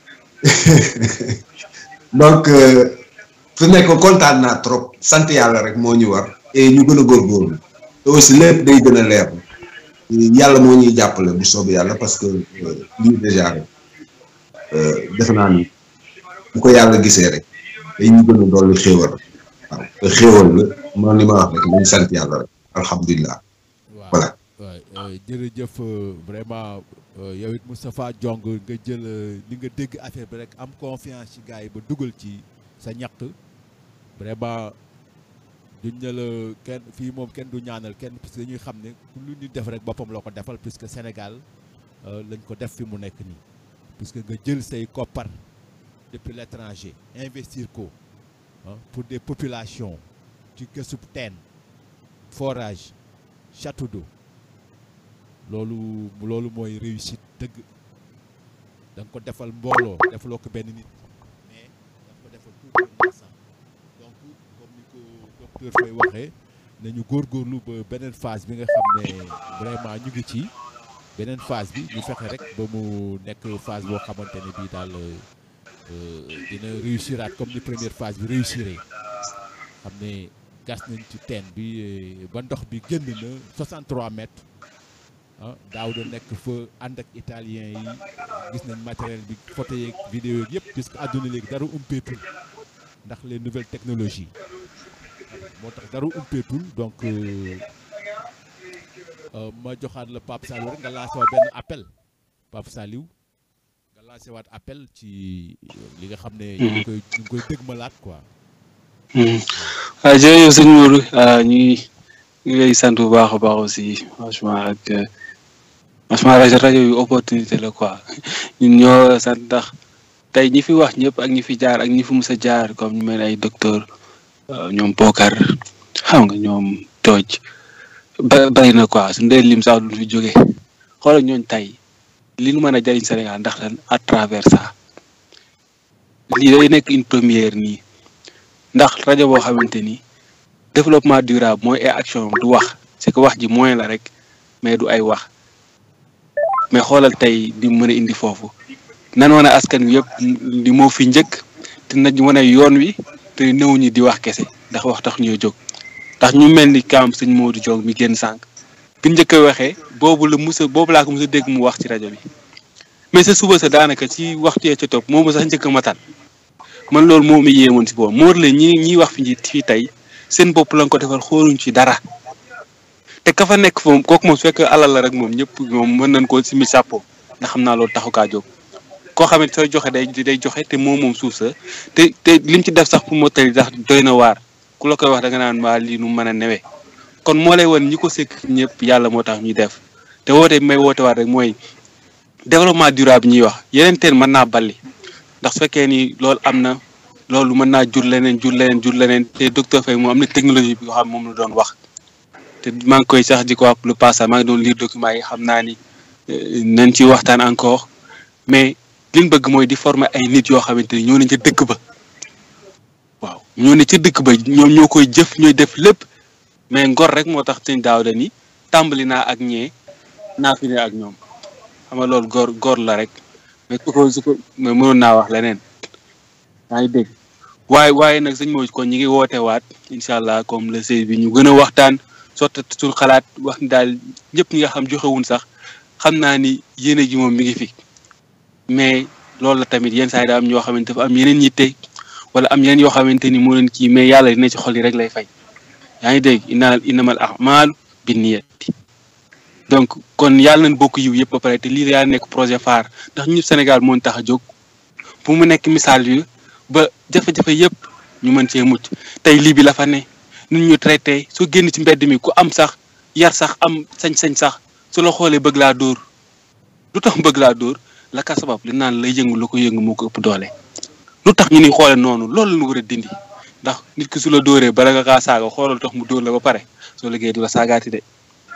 donc fu nekk kontaan naa trop sant yàlla rek moo ñu war et ñu gën a góorgóorlu te aussi lépp day gën a leer yàlla moo ñuy jàppale bu soobee yàlla parce que lii déjà rek defe naa ni bu ko yàlla gisee rek day ñu gën a dolli xéewal waaw te xéewal la moom ni ma wax rek nañ sant yàlla rek alhamdulilah voilà waaw jërëjëf vraiment yow it Moustapha Diong nga jël li nga dégg affaire bi rek am confiance ci gars yi ba dugal ci sa ñaq vraiment duñ ne la kenn fii moom kenn du ñaanal kenn parce que dañuy xam ne lu ñu def rek boppam loo ko defal puisque Sénégal lañ ko def fi mu nekk nii puisque nga jël say koppar depuis l'étranger investir ko pour des populations ci gësub teen forage château d'eau loolu loolu mooy réussite dëgg da nga ko defal mbooloo defaloo ko benn nit mais da nga ko defal tout un ensemble donc comme ni ko docteur Faye waxee nañu góorgóorlu ba beneen phase bi nga xam ne vraiment ñu ngi ci beneen phase bi ñu fexe rek ba mu nekk phase boo xamante ne bii daal dina réussiraat comme ni première phase bi réussiré xam ne gas nañ ci teen bi ba ndox bi génn na 63 mètres ah daaw da nekk fa ànd ak italien yi gis nañ matériel bi photo yeeg vidéo yeeg yëpp puisque àdduna léegi dara umpeetul ndax les nouvelles technologies moo tax dara umpeetul donc ma joxaat la Pape Saliou rek nga lancé waat benn appel Pape Saliou nga lancé waat appel ci li nga xam ne. ñu ngi koy ñu ngi koy dëgmalaat quoi. waaw jërëjëf sëñ Modou ñu ngi lay sant bu baax a baax aussi franchement ak franchement rajo rajo yu opportunité la quoi ñun ñoo sant ndax tey ñi fi wax ñëpp ak ñi fi jaar ak ñi fi mus a jaar comme ñu mel ay docteur ñoom Bokar xam nga ñoom tooj ba bari na quoi su ndee lim sax duñ fi jóge xoolal ñooñ tey li nu mën a jariñ Sénégal ndax lan à travers ça lii day nekk une première nii ndax rajo boo xamante ni développement durable mooy ay action du wax c'est que wax ji moyen la rek mais du ay wax mais xoolal tey di mën a indi foofu nan wane askan wi yëpp li moo fi njëkk te nañ wane yoon wi te néew ñi di wax kese ndax wax tax ñoo jóg ndax ñu mel ni kaam sëñ Modou Diong mi génn sànq bi njëkk a waxee boobu la musa boobu laa ko musa dégg mu wax ci rajo bi mais sa suba sa daanaka ci waxtu yee ca topp moom sax njëkk a matal man loolu moo ma yéemoon si boobu moo la ñi ñiy wax fi ñi fii tey seen bopp lañ ko defal xooluñ ci dara te ka fa nekk foofu kooku moom su fekkee alal la rek moom ñëpp moom mën nañ koo simi sàppo ndax xam naa loolu taxu kaa jóg koo xam ne sooy joxe day day joxe te moom moom suuf sa te te lim ci def sax pour moo tali sax doy na waar ku la koy wax da nga naan waa lii nu mën a newee kon moo lay won ñi ko sekk ñëpp yàlla moo tax ñuy def te woote bi may woote waat rek mooy développement durable ñuy wax yeneen teen mën naa balli ndax su fekkee ni loolu am na loolu mën naa jur leneen jur leneen jur leneen te docteur Faye moom am na technologie bi nga xam moom la doon wax te maa ngi koy sax di ko wax le passage maa ngi doon lire document yi xam naa ni nañ ci waxtaan encore mais liñ bëgg mooy di former ay nit yoo xamante ni ñoo ne ca dëkk ba waaw ñoo ne ca dëkk ba ñoom ñoo koy jëf ñooy def lépp mais ngor rek moo tax sëñ daaw da ni tàmbali naa ak ñee naa fi ne ak ñoom xam nga loolu góor góor la rek mais su ko su ko mais mënoon naa wax leneen yaa ngi dégg waaye waaye nag sëñ Modou kon ñi ngi woote waat incha allah comme le seize bi ñu gën a waxtaan sotti suñu xalaat wax ni daal ñëpp ñi nga xam joxewuñ sax xam naa ni yéene ji moom mi ngi fi mais loolu la tamit yenn saa yi daa am ñoo xamante dafa am yeneen yitte wala am yeneen yoo xamante ni moo leen kii mais yàlla dina ci xol yi rek lay fay yaa ngi dégg inna innamal a'maalu binniyati donc kon yàlla nañ bokk yiw yëpp ba pare te lii yaa nekk projet phare ndax ñu Sénégal moo ñu tax a jóg pour mu nekk misaal yu ba jafe-jafe yëpp ñu mën cee mucc tey lii bi la fa ne nun ñu traité soo génn ci mbedd mi ku am sax yar sax am sañ-sañ sax su la xoolee bëgg laa dóor lu tax bëgg laa dóor la ka sabab li naan lay yëngu la ko yëngu moo ko ëpp doole lu tax ñu ni xoole noonu loolu la ñu war a dindi ndax nit ki su la dóoree bala nga kaa saaga xoolal tax mu dóor la ba pare soo liggéey du la saagaati de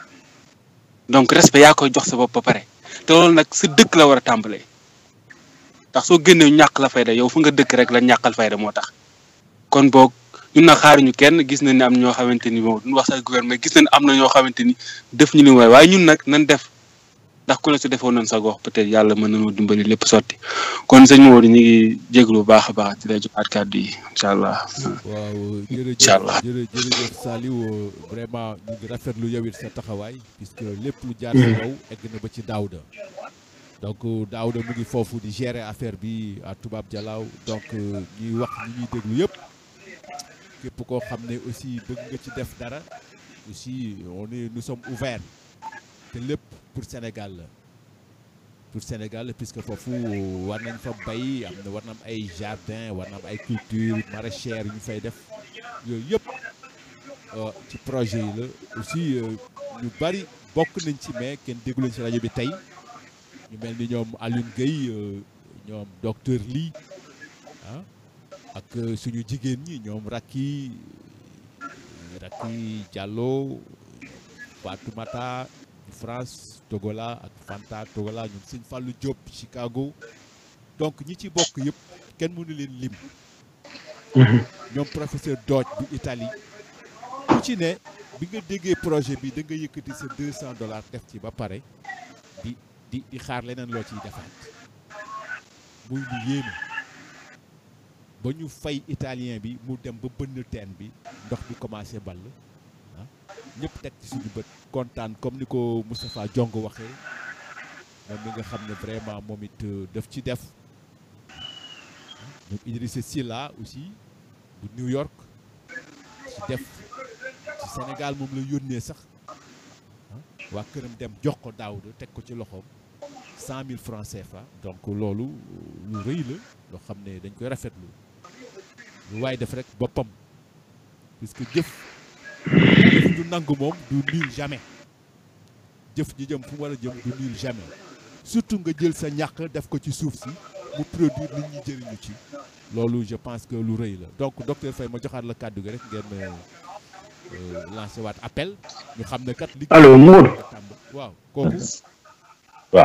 donc respect yaa koy jox sa bopp ba pare te loolu nag sa dëkk la war a tàmbalee ndax soo génnee ñàkk la fayda yow fu nga dëkk rek la ñàkkal fayda moo tax kon boog ñun nag xaaruñu kenn gis nañ ne am ñoo xamante ni moom duñ wax sax gouvernement gis nañ am na ñoo xamante ni def ñu li waaye waaye ñun nag nan def ndax ku ne su defoon nañ sa gox peut-être yàlla mën nañoo dimbali lépp sotti kon sëñ Maodo ñu ngi jéglu bu baax a baax di lay joxaat kàddu yi incha allah. waaw incha allah jërëjëf jërëjëf Saliou vraiment ñu ngi rafetlu yow it sa taxawaay puisque lépp lu jaar ci yow egg na ba ci Daouda donc Daouda mu ngi foofu di gérer affaire bi à Toubab Dialaw donc ñuy wax ñi ñuy déglu yëpp képp koo xam ne aussi bëgg nga ci def dara aussi on est nous sommes ouverts te lépp pour Sénégal la pour Sénégal la puisque foofu war nañ fa bay am na war na am ay jardin war na am ay culture maraîchère yu ñu fay def yooyu yëpp ci projet yi la aussi ñu bari bokk nañ ci mais kenn déggu leen ci rajo bi tey ñu mel ni ñoom Alioune Gueye ñoom docteur Ly ah ak suñu jigéen ñi ñoom Racky Racky Diallo Fatoumata France Togola ak Fanta Togola ñoom Sëñ Fallou Diop Chicago donc ñi ci bokk yëpp kenn mënu leen lim ñoom professeur Dodge bu Italie ku ci ne bi nga déggee projet bi da nga yëkkati sa deux cent dollars def ci ba pare di di di xaar leneen loo ciy defaat muy lu yéeme ba ñu fay italien bi mu dem ba bënn teen bi ndox bi commencé ball ah ñëpp teg ci suñu bët kontaan comme ni ko Moustapha Jong waxee moom mi nga xam ne vraiment moom it daf ci def ñoom Idrissa Silla aussi bu New York ci def ci Sénégal moom la yónnee sax waa këram dem jox ko Daouda teg ko ci loxoom cent mille francs CFA donc loolu lu rëy la loo xam ne dañ koy rafetlu lu waaye def rek boppam puisque jëf jëf du nangu moom du nul jamais jëf ji jëm fu mu war a jëm du nul jamais surtout nga jël sa ñàq def ko ci suuf si mu produire nit ñi jëriñu ci loolu je pense que lu rëy la donc docteur Faye ma joxaat la kàddu gi rek ngeen lancé waat appel ñu xam ne kat. li allo Modou. waaw kooku. waaw.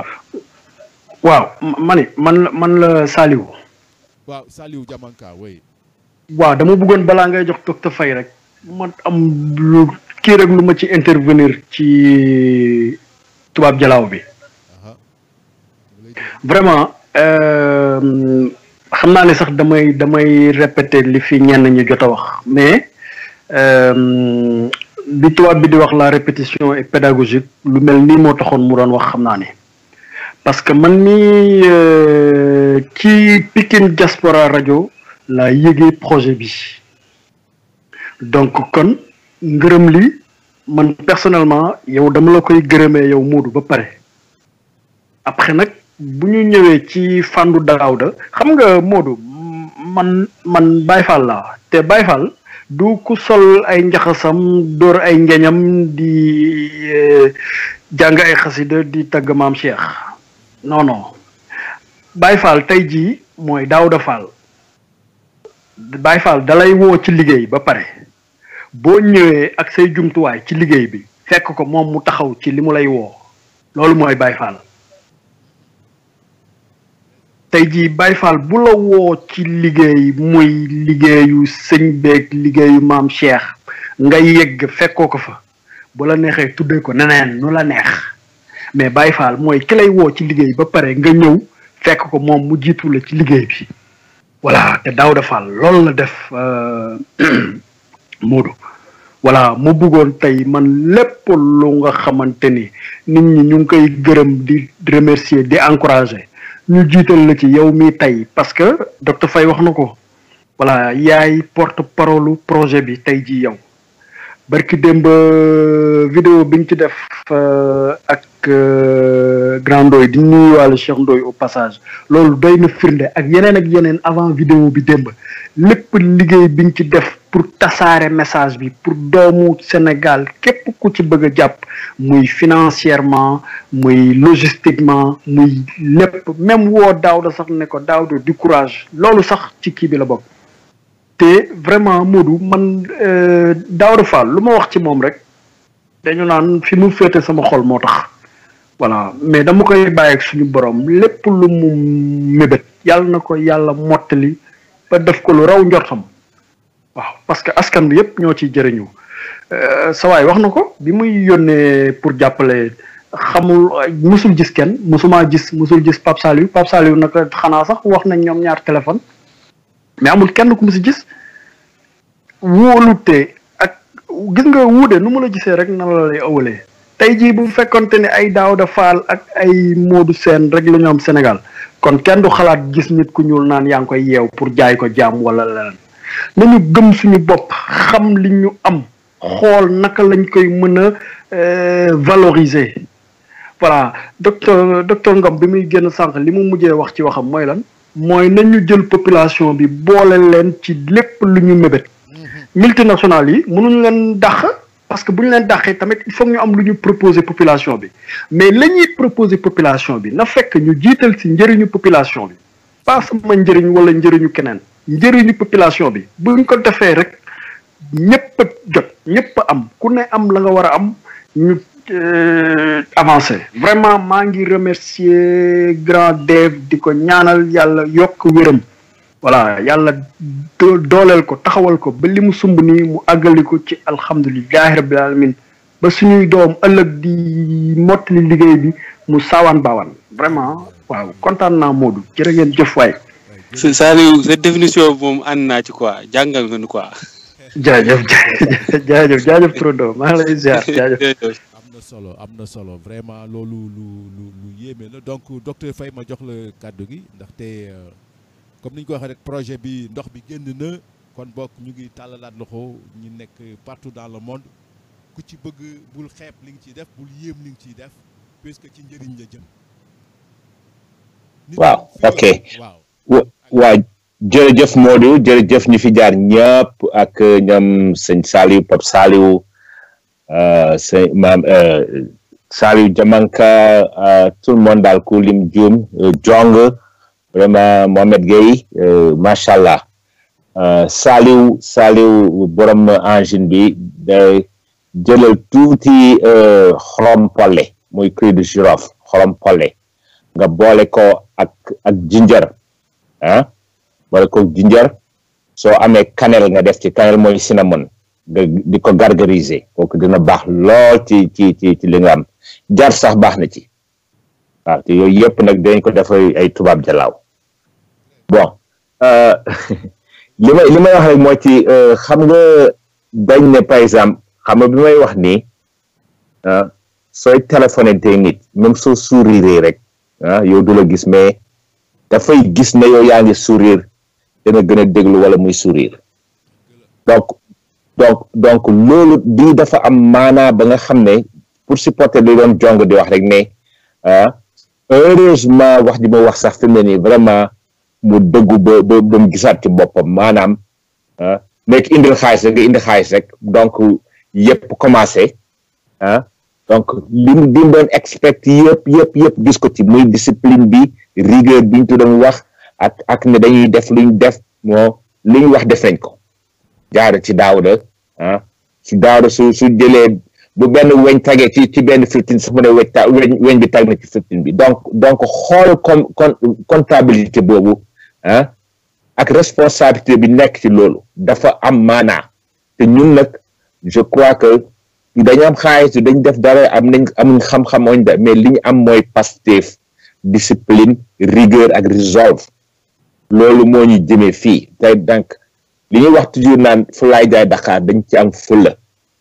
waaw ma ni man la man la Saliou. waaw Saliou Diamanka oui. waaw dama bëggoon balaa ngay jox docteur Faye rek ma am lu kii rek lu ma ci intervenir ci tubaab jalaaw bi aha vraiment euh, xam naa ne sax damay damay répéter li fi ñenn ñi jot a wax mais euh, bi tubaab bi di wax la répétition est pédagogique lu mel nii moo taxoon mu doon wax xam naa ne parce que man mii euh, ci Pikine Diaspora rajo laa yëgee projet bi donc kon ngërëm li man personnellement yow dama la koy gërëmee yow Moodu ba pare après nag bu ñu ñëwee ci fàndu Daawda xam nga Moodu man man Baye Fall laa te Baye Fall du ku sol ay njaxasam dóor ay ngeñam di eh, jàng ay xasida di tagg maam Cheikh non non Baye Fall tey jii mooy Daawda Fall Baye Fall dalay woo ci liggéey ba pare boo ñëwee ak say jumtuwaay ci liggéey bi fekk ko moom mu taxaw ci li mu lay woo loolu mooy Baye Fall tey jii Baye Fall bu la woo ci liggéey muy liggéeyu sëñ beeg liggéeyu maam Cheikh nga yegg fekkoo ko fa bu la neexee tuddee ko neneen nu la neex mais Baye Fall mooy ki lay woo ci liggéey ba pare nga ñëw fekk ko moom mu jiitu la ci liggéey bi voilà te Daouda Fall loolu la def euh, Moodu voilà mu bëggoon tey man lépp lu nga xamante ni nit ñi ñu ngi koy gërëm di remercier di encourager ñu jiital la ci yow mi tey parce que docteur Faye wax na ko voilà yaay porte parole projet bi tey ji yow barki démb vidéo bi ñu ci def euh, ak euh, grand Ndoye di nuyuwaale Cheikh Ndoye au passage loolu doy na firnde ak yeneen ak yeneen avant vidéo bi démb lépp liggéey bi ñu ci def pour tasaare message bi pour doomu Sénégal képp ku ci bëgg a jàpp muy financièrement muy logistiquement muy lépp même woo Daouda sax ne ko Daouda du courage loolu sax ci kii bi la bokk te vraiment Modou man euh, Daouda Fall lu ma wax ci moom rek dañu naan fi mu féete sama xol moo tax voilà mais dama koy bàyyi ak suñu borom lépp lu mu mébét yàlla na ko yàlla mottali ba def ko lu raw njortam waaw parce que askan bi yëpp ñoo ciy jëriñu sa waay wax na ko bi muy yónnee pour jàppale xamul musul gis kenn musuma gis musul gis Pape Saliou Pape Saliou naka xanaa sax wax nañ ñoom ñaar téléphone mais amul kenn ku mu si gis wóolute ak gis nga wuude nu mu la gisee rek na la lay ëwalee tey jii bu fekkonte ne ay Daouda Fall ak ay Modou Sène rek la ñu am Sénégal kon kenn du xalaat gis nit ku ñuul naan yaa ngi koy yeew pour jaay ko jaam wala leneen nañu gëm suñu bopp xam li ñu am xool naka lañ koy mën a valoriser voilà docteur docteur Ngom bi muy génn sànq li mu mujjee wax ci waxam mooy lan mooy nañu jël population bi boole leen ci lépp lu ñu mébét multinationales yi mënuñu leen dàq parce que bu ñu leen dàqee tamit il faut ñu am lu ñu proposer population bi mais la ñuy proposer population bi na fekk ñu jiital ci njëriñu population bi pas sama njëriñ wala njëriñu keneen njëriñu population bi buñ ko defee rek ñëpp a jot ñëpp a am ku ne am la nga war a am ñu avancé vraiment maa ngi remercier grand Dave di ko ñaanal yàlla yokk wéram voilà yàlla dooleel ko taxawal ko ba li mu sumb nii mu àggali ko ci alhamdulilahi rabbil alamin ba suñuy doom ëllëg di mottali liggéey bi mu saawaan baawaan vraiment waaw kontaan naa Modou jërë ngeen jëf waay Saliou sa définition moom ànd naa ci quoi jàngal nga nu quoi. jaajëf jaajëf jaajëf Trondo maa ngi lay ziar jaajëf. am na solo am na solo vraiment loolu lu lu lu yéeme la donc docteur Faye ma jox la kàddu gi ndaxte comme ni ñu ko waxee rek projet bi ndox bi génn na kon bokk ñu ngi tàllalaat loxo ñu nekk partout dans le monde ku ci bëgg bul xeeb li nga ciy def bul yéem li nga ciy def puisque ci njëriñ la jëm. waaw ok waaw. waaw jërëjëf Modou jërëjëf ñu fi jaar ñëpp ak ñoom sëñ Saliou Pape Saliou sëñ maam Saliou Diamanka tout le monde daal ku lim juum jong vraiment Mohamed Gueye macha allah Saliou Saliou borom engine bi day jëlal tuuti xorom polle muy cri de girofle xorom polle nga boole ko ak ak ginger ah boole ko ginger soo amee cannelle nga def ci cannelle mooy cinnamon nga di ko gargariser kooku dina baax lool ci ci ci ci li nga am jar sax baax na ci waaw te yooyu yëpp nag dañ ko def ay tubaab jalaaw bon li may li may wax rek moo ci xam nga dañ ne par exemple xam nga bi may wax nii sooy téléphoné te nit même soo sourire rek ah yow du la gis mais dafay gis ne yow yaa ngi sourire dana gën a déglu wala muy sourire donc donc donc loolu di dafa am maanaa ba nga xam ne pour supporter li doon jong di wax rek ne ah heureusement wax ji ma wax sax fi mu ne nii vraiment mu dëggu ba ba ba mu gisaat ci boppam maanaam ah nekk indil xaalis rek nga indi xaalis rek donc yëpp commencé ah donc li mu li mu doon expect yëpp yëpp yëpp gis ko ci muy discipline bi rigueur bi ñu doon wax ak ak ne dañuy def lu ñu def moo li ñu wax def nañ ko jaare ci daawda ah ci daawda su su jëlee bu benn weñ tagee ci ci benn fifteen su mu ne weñ ta weñ weñ bi tag na ci fifteen bi donc donc xool com comptabilité boobu ah ak responsabilité bi nekk ci loolu dafa am maanaa te ñun nag je crois que dañu am xaalis dañ def dara am nañ amuñ xam-xam oñ da mais li ñu am mooy Pastef discipline rigueur ak resolve loolu moo ñu jëmee fii tey donc li ñuy wax toujours naan fu laay jaay Dakar dañ ci am fulla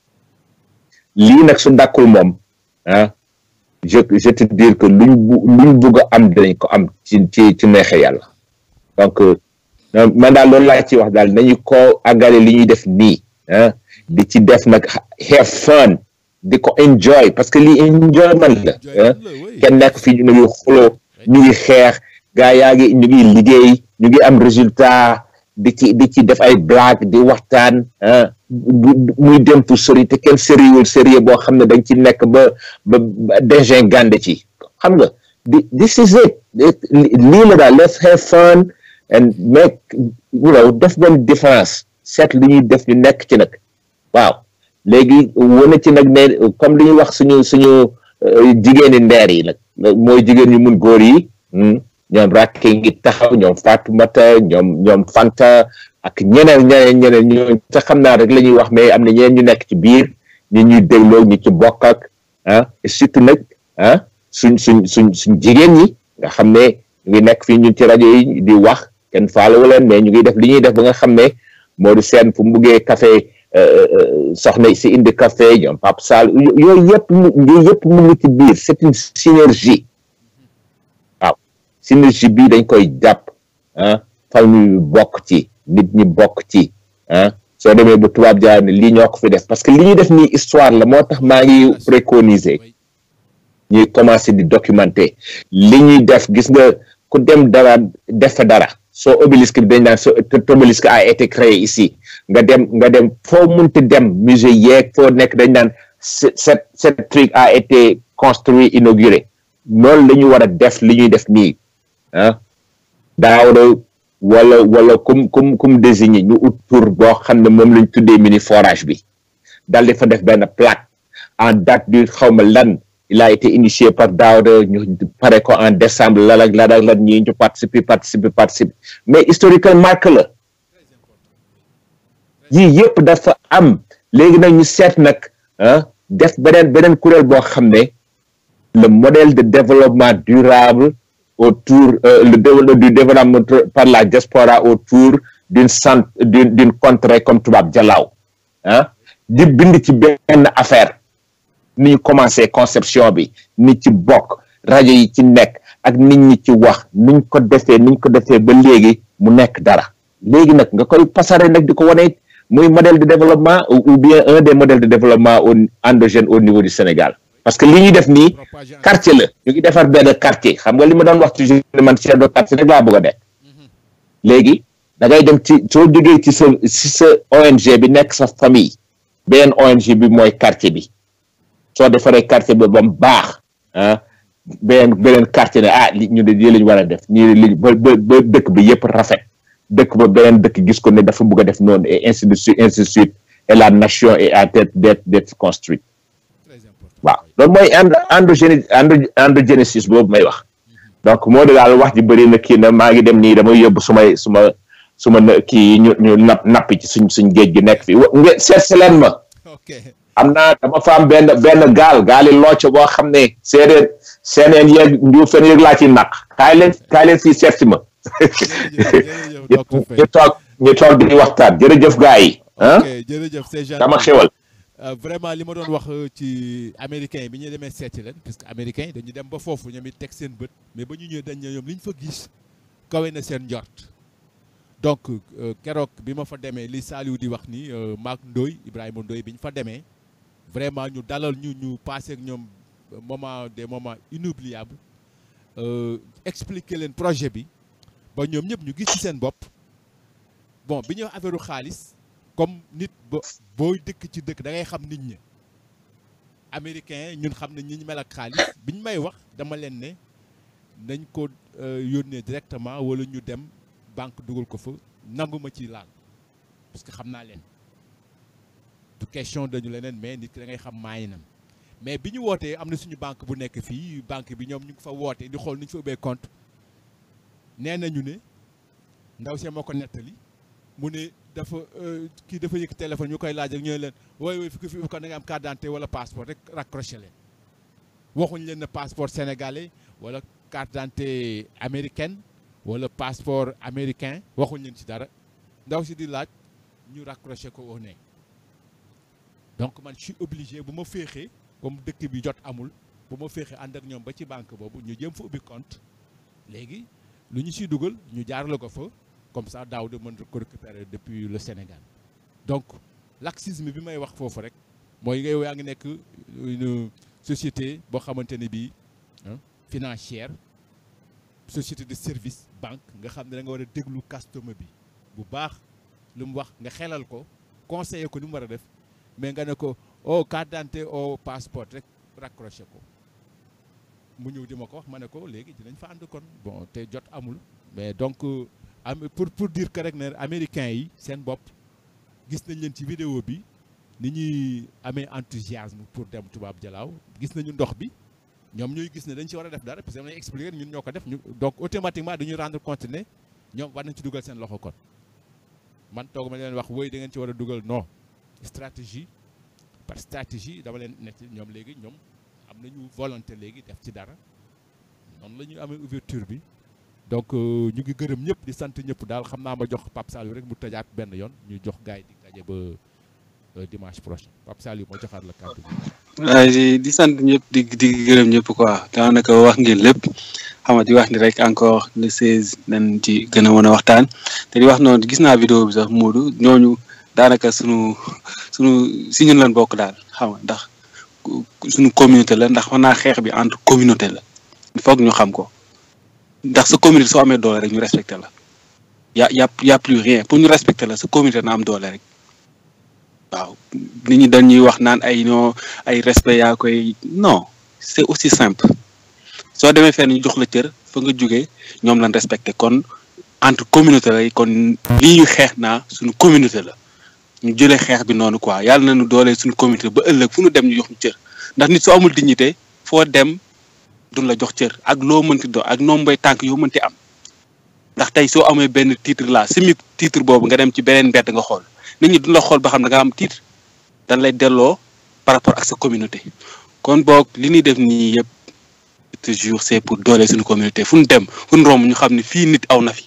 lii nag su dàkkul moom ah je je te dire que luñ bu luñ bugg a am dinañ ko am ci ci ci neexe yàlla donc man daal loolu laa ci wax daal nañu ko àggale li ñuy def nii ah di ci def nag have fun di ko enjoy parce que lii enjoyment la kenn nekk fii ñu ngi xuloo ñu ngi xeex gaa yaa ngi ñu ngi liggéey ñu ngi am résultat di ci di ci def ay blague di waxtaan muy dem fu sori te kenn sérieux sérieux boo xam ne dañ ci nekk ba ba dégin gànde ci xam nga di this is it lii la daal let's have fun and make you know def benn différence seet li ñuy def ñu nekk ci nag waaw léegi wane ci nag ne comme li ñuy wax suñu suñu jigéeni ndeer yi nag mooy jigéen ñu mun góor yi ñoom rakke ngi taxaw ñoom Fatoumata ñoom ñoom Fanta ak ñeneen ñeneen ñeneen ñoo te xam naa rek la ñuy wax mais am na ñeneen ñu nekk ci biir ñi ñuy dégloo ñu ci bokk ak ah et surtout nag ah suñ suñ suñ suñ jigéen ñi nga xam ne ñu ngi nekk fii ñun ci rajo yi di wax kenn faalewu leen mais ñu ngi def li ñuy def ba nga xam ne moo di seen fu mu buggee café soxna si indi café ñoom Pape Sall yooyu yëpp mu yooyu yëpp mu ngi ci biir c'est une synergie waaw synergie bii dañ koy jàpp ah famille bi bokk ci nit ñi bokk ci ah soo demee ba tubaab jaar ne lii ñoo ko fi def parce que li ñuy def nii histoire la moo tax maa ngi préconiser ñuy commencer di documenter li ñuy def gis nga ku dem dara def fa dara soo obélisque bi dañ naan soo obélisque a été créé ici nga dem nga dem foo munti dem musée yeeg foo nekk dañ naan cette cette truc a été construit inauguré noonu la ñu war a def li ñuy def nii ah daawda wala wala kum kum kum désigné ñu ut tur boo xam ne moom lañ tuddee mini forage bi dal di fa def benn plaque en date du xawma lan il a été initié par Daouda ñu pare ko en décembre lan ak lan ak lan ñi ñu participer participer participer mais historiquement marque la yii yëpp dafa am léegi nag ñu seet nag ah def beneen beneen kuréel boo xam ne le modèle de développement durable autour le du développement par la diaspora autour d'une centre d'une d'une contrée comme tubaab jalaaw ah di bind ci benn affaire ni ñu commencé conception bi ni ci bokk rajo yi ci nekk ak nit ñi ci wax niñ ko defee niñ ko defee ba léegi mu nekk dara léegi nag nga koy pasare nag di ko wane muy modèle de développement ou bien un des modèles de développement au endogène au niveau du Sénégal parce que li ñuy def nii quartier la ñu ngi defar benn quartier xam nga li ma doon wax toujours man chef de quartier rek laa bëgg a nekk léegi da ngay dem ci soo jógee ci sa ci sa ONG bi nekk sa famille beneen ONG bi mooy quartier bi soo defaree quartier bi ba mu baax ah beneen beneen quartier ne ah li ñu de lii la ñu war a def nii li ba ba ba dëkk bi yëpp rafet dëkk ba beneen dëkk gis ko ne dafa bëgg a def noonu et ainsi de suite ainsi de suite et la nation est à tête d'être d'être construite waaw loolu mooy endo endogéné endogénésis boobu may wax donc moo de daal wax ji bëri na kii na maa ngi dem nii damay yóbbu sumay suma su ma ne- kii ñu ñu napp nappi ci suñ suñ géej gi nekk fi nga seet si leen ma ok am naa dama fa am benn benn gaal gaali looco boo xam ne séeréer seeneen yeeg njuufeen yeeg laa ci naq kaay leen kaay leen fii seet si ma jërëjëf jërëjëf docteur ñu Faye toog ñu toog di waxtaan jërëjëf gars yi ah ok jërëjëf c'est gentil dama xewal Euh, vraiment li ma doon wax euh, ci américain yi bi ñu demee seeti leen parce que américain yi dañu dem ba foofu ñoom it teg seen bët mais ba ñu ñëwee dañ ne ñoom li ñu fa gis kawe na seen njort donc euh, keroog bi ma fa demee li Saliou di wax ni euh, Maak Ndoy Ibrahima Ndoy bi ñu fa demee vraiment ñu dalal ñu ñu passé ak ñoom moment des moments inoubliables euh, expliquer leen projet bi ba ñoom ñëpp ñu gis ci seen bopp bon bi ñuy wax affaire xaalis comme nit ba booy dëkk ci dëkk da ngay xam nit ñi américain ñun xam ne ñi ñu mel ak xaalis bi ñu may wax dama leen ne nañ ko euh, yónnee directement wala ñu dem banque dugal ko fa nangu ma ci laal parce que xam naa leen du question dañu leneen mais nit ki da ngay xam maayinam mais bi ñu wootee am na suñu banque bu nekk fii banque bi ñoom ñu ngi fa woote di xool ni ñu fa ubbee compte nee nañu ne ndaw see moo ko nettali mu ne dafa euh, kii dafa yëkk téléphone ñu koy laaj ak ñooy leen wooy wooy fi ko fi ko da nga am carte d'identité wala passeport rek raccroché leen waxuñ leen ne passeport sénégalais wala carte d'identité américaine wala passeport américain waxuñ leen ci dara ndaw si di laaj ñu raccroché ko au nez donc man je suis obligé bu ma féexee comme dëkk bi jot amul bu ma féexee ànd ak ñoom ba ci banque boobu ñu jëm fa ubbi compte léegi lu ñu siy dugal ñu jaarale ko fa comme ça daaw de mën ko récupérer depuis le Sénégal donc laxisme bi may wax foofu rek mooy ngay yaa ngi nekk une société boo xamante ne bii ah, financière société de service banque nga xam ne da nga war a déglu customer bi bu baax lu mu wax nga xelal ko conseiller ko ni mu war a def mais nga ne ko oh carte d'identité au passeport rek raccroché ko mu ñëw di ma ko wax ma ne ko léegi dinañ fa ànd kon bon te jot amul mais donc euh, am pour pour dire que rek ne américains yi seen bopp gis nañ leen ci vidéo bi ni ñuy amee enthousiasme pour dem tubaab jalaaw gis nañu ndox bi ñoom ñuy gis ne dañ ci war a def dara parce que damay expliquer ñun ñoo ko def ñu donc automatiquement dañuy rendre compte ne ñoom war nañ ci dugal seen loxo kon man toog ma leen wax woy da ngeen ci war a dugal non stratégie par stratégie dama leen nekk ñoom léegi ñoom am nañu volonté léegi def ci dara noonu la ñuy amee ouverture bi donc euh, ñu ngi gërëm ñëpp di sant ñëpp daal xam naa ma jox Pape Saliou rek mu tëjaat benn yoon ñu jox gars yi di daje ba euh, dimanche prochain Pape Saliou moo joxaat la kàddu bi. waaye di di sant ñëpp di di gërëm ñëpp quoi daanaka wax ngeen lépp xam nga di wax ni rek encore le 16 nañ ci gën a mën a waxtaan te di wax noonu gis naa vidéo bi sax Moodu ñooñu daanaka sunu sunu si ñun lan bokk daal xam nga ndax ku- sunu communauté la ndax wax naa xeex bi entre communauté la il faut que ñu xam ko ndax sa communauté soo amee doole rek ñu respecté la y a y a y a plus rien pour ñu respecté la sa communauté na am doole rek waaw nit ñi dañuy wax naan ay non ay respect yaa koy non c'est aussi simple soo demee fenn ñu jox la cër fa nga jógee ñoom lañ respecté kon entre communauté lay kon lii ñu xeex naa suñu communauté la ñu jëlee xeex bi noonu quoi yàlla nañu doole suñu communauté ba ëllëg fu ñu dem ñu jox ñu cër ndax nit soo amul dignité foo dem duñ la jox cër ak loo mënti do ak nombay tànk yoo mënti am ndax tey soo amee benn titre là simi titre boobu nga dem ci beneen mbedd nga xool nit ñi duñ la xool ba xam da nga am titre dañ lay delloo par rapport ak sa communauté kon boog li ñuy def nii yëpp toujours c'est pour doole suñu communauté fu ñu dem fu ñu romb ñu xam ne fii nit aw na fi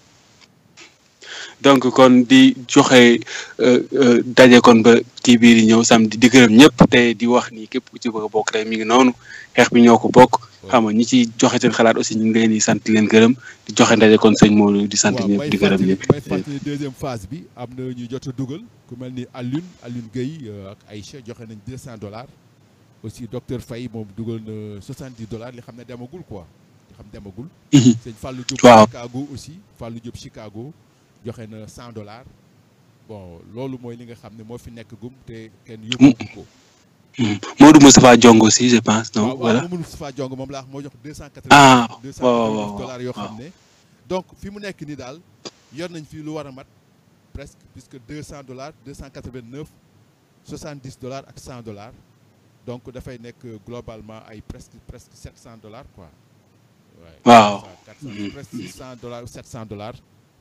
donc kon di joxe euh, euh, daje kon ba kii bii di ñëw samedi di gërëm ñëpp te di wax ni képp ku ci bëgg a bokk rek mi ngi noonu xeex bi ñoo ko bokk xam nga ñi ci joxe seen xalaat aussi ñu ngi leen di sant di leen gërëm di joxe ndaje kon sëñ Modou di sant waaw ñëpp may di gërëm fàttali ñëpp may fàttali deuxième phase bi am na ñu jot a dugal ku mel ni Alioune Alioune Gueye euh, ak Aïcha joxe nañ 200 dollars aussi docteur Faye moom dugal na 70 dollars li xam ne demagul quoi li xam demagul. Mhm. sëñ Fallou Diop Waaw. Chicago aussi Fallou Diop Chicago joxe na 100 dollars bon loolu mooy li nga xam ne moo fi nekk gum te kenn yóbbu ko. Mhm. Modou Moustapha Diong aussi je pense non waaw voilà waaw Mamadou Moustapha Diong moom laa wax moo jox 280 Ah, 290 waaw, waaw, dollars yoo waaw. xam ne donc fi mu nekk nii daal yor nañ fi lu war a mat presque puisque 200 dollars 289 70 dollars ak 100 dollars donc dafay nekk globalement ay presque presque 700 dollars quoi. Ouais, Waaw. 400, 400, presque 600 dollars ou 700 dollars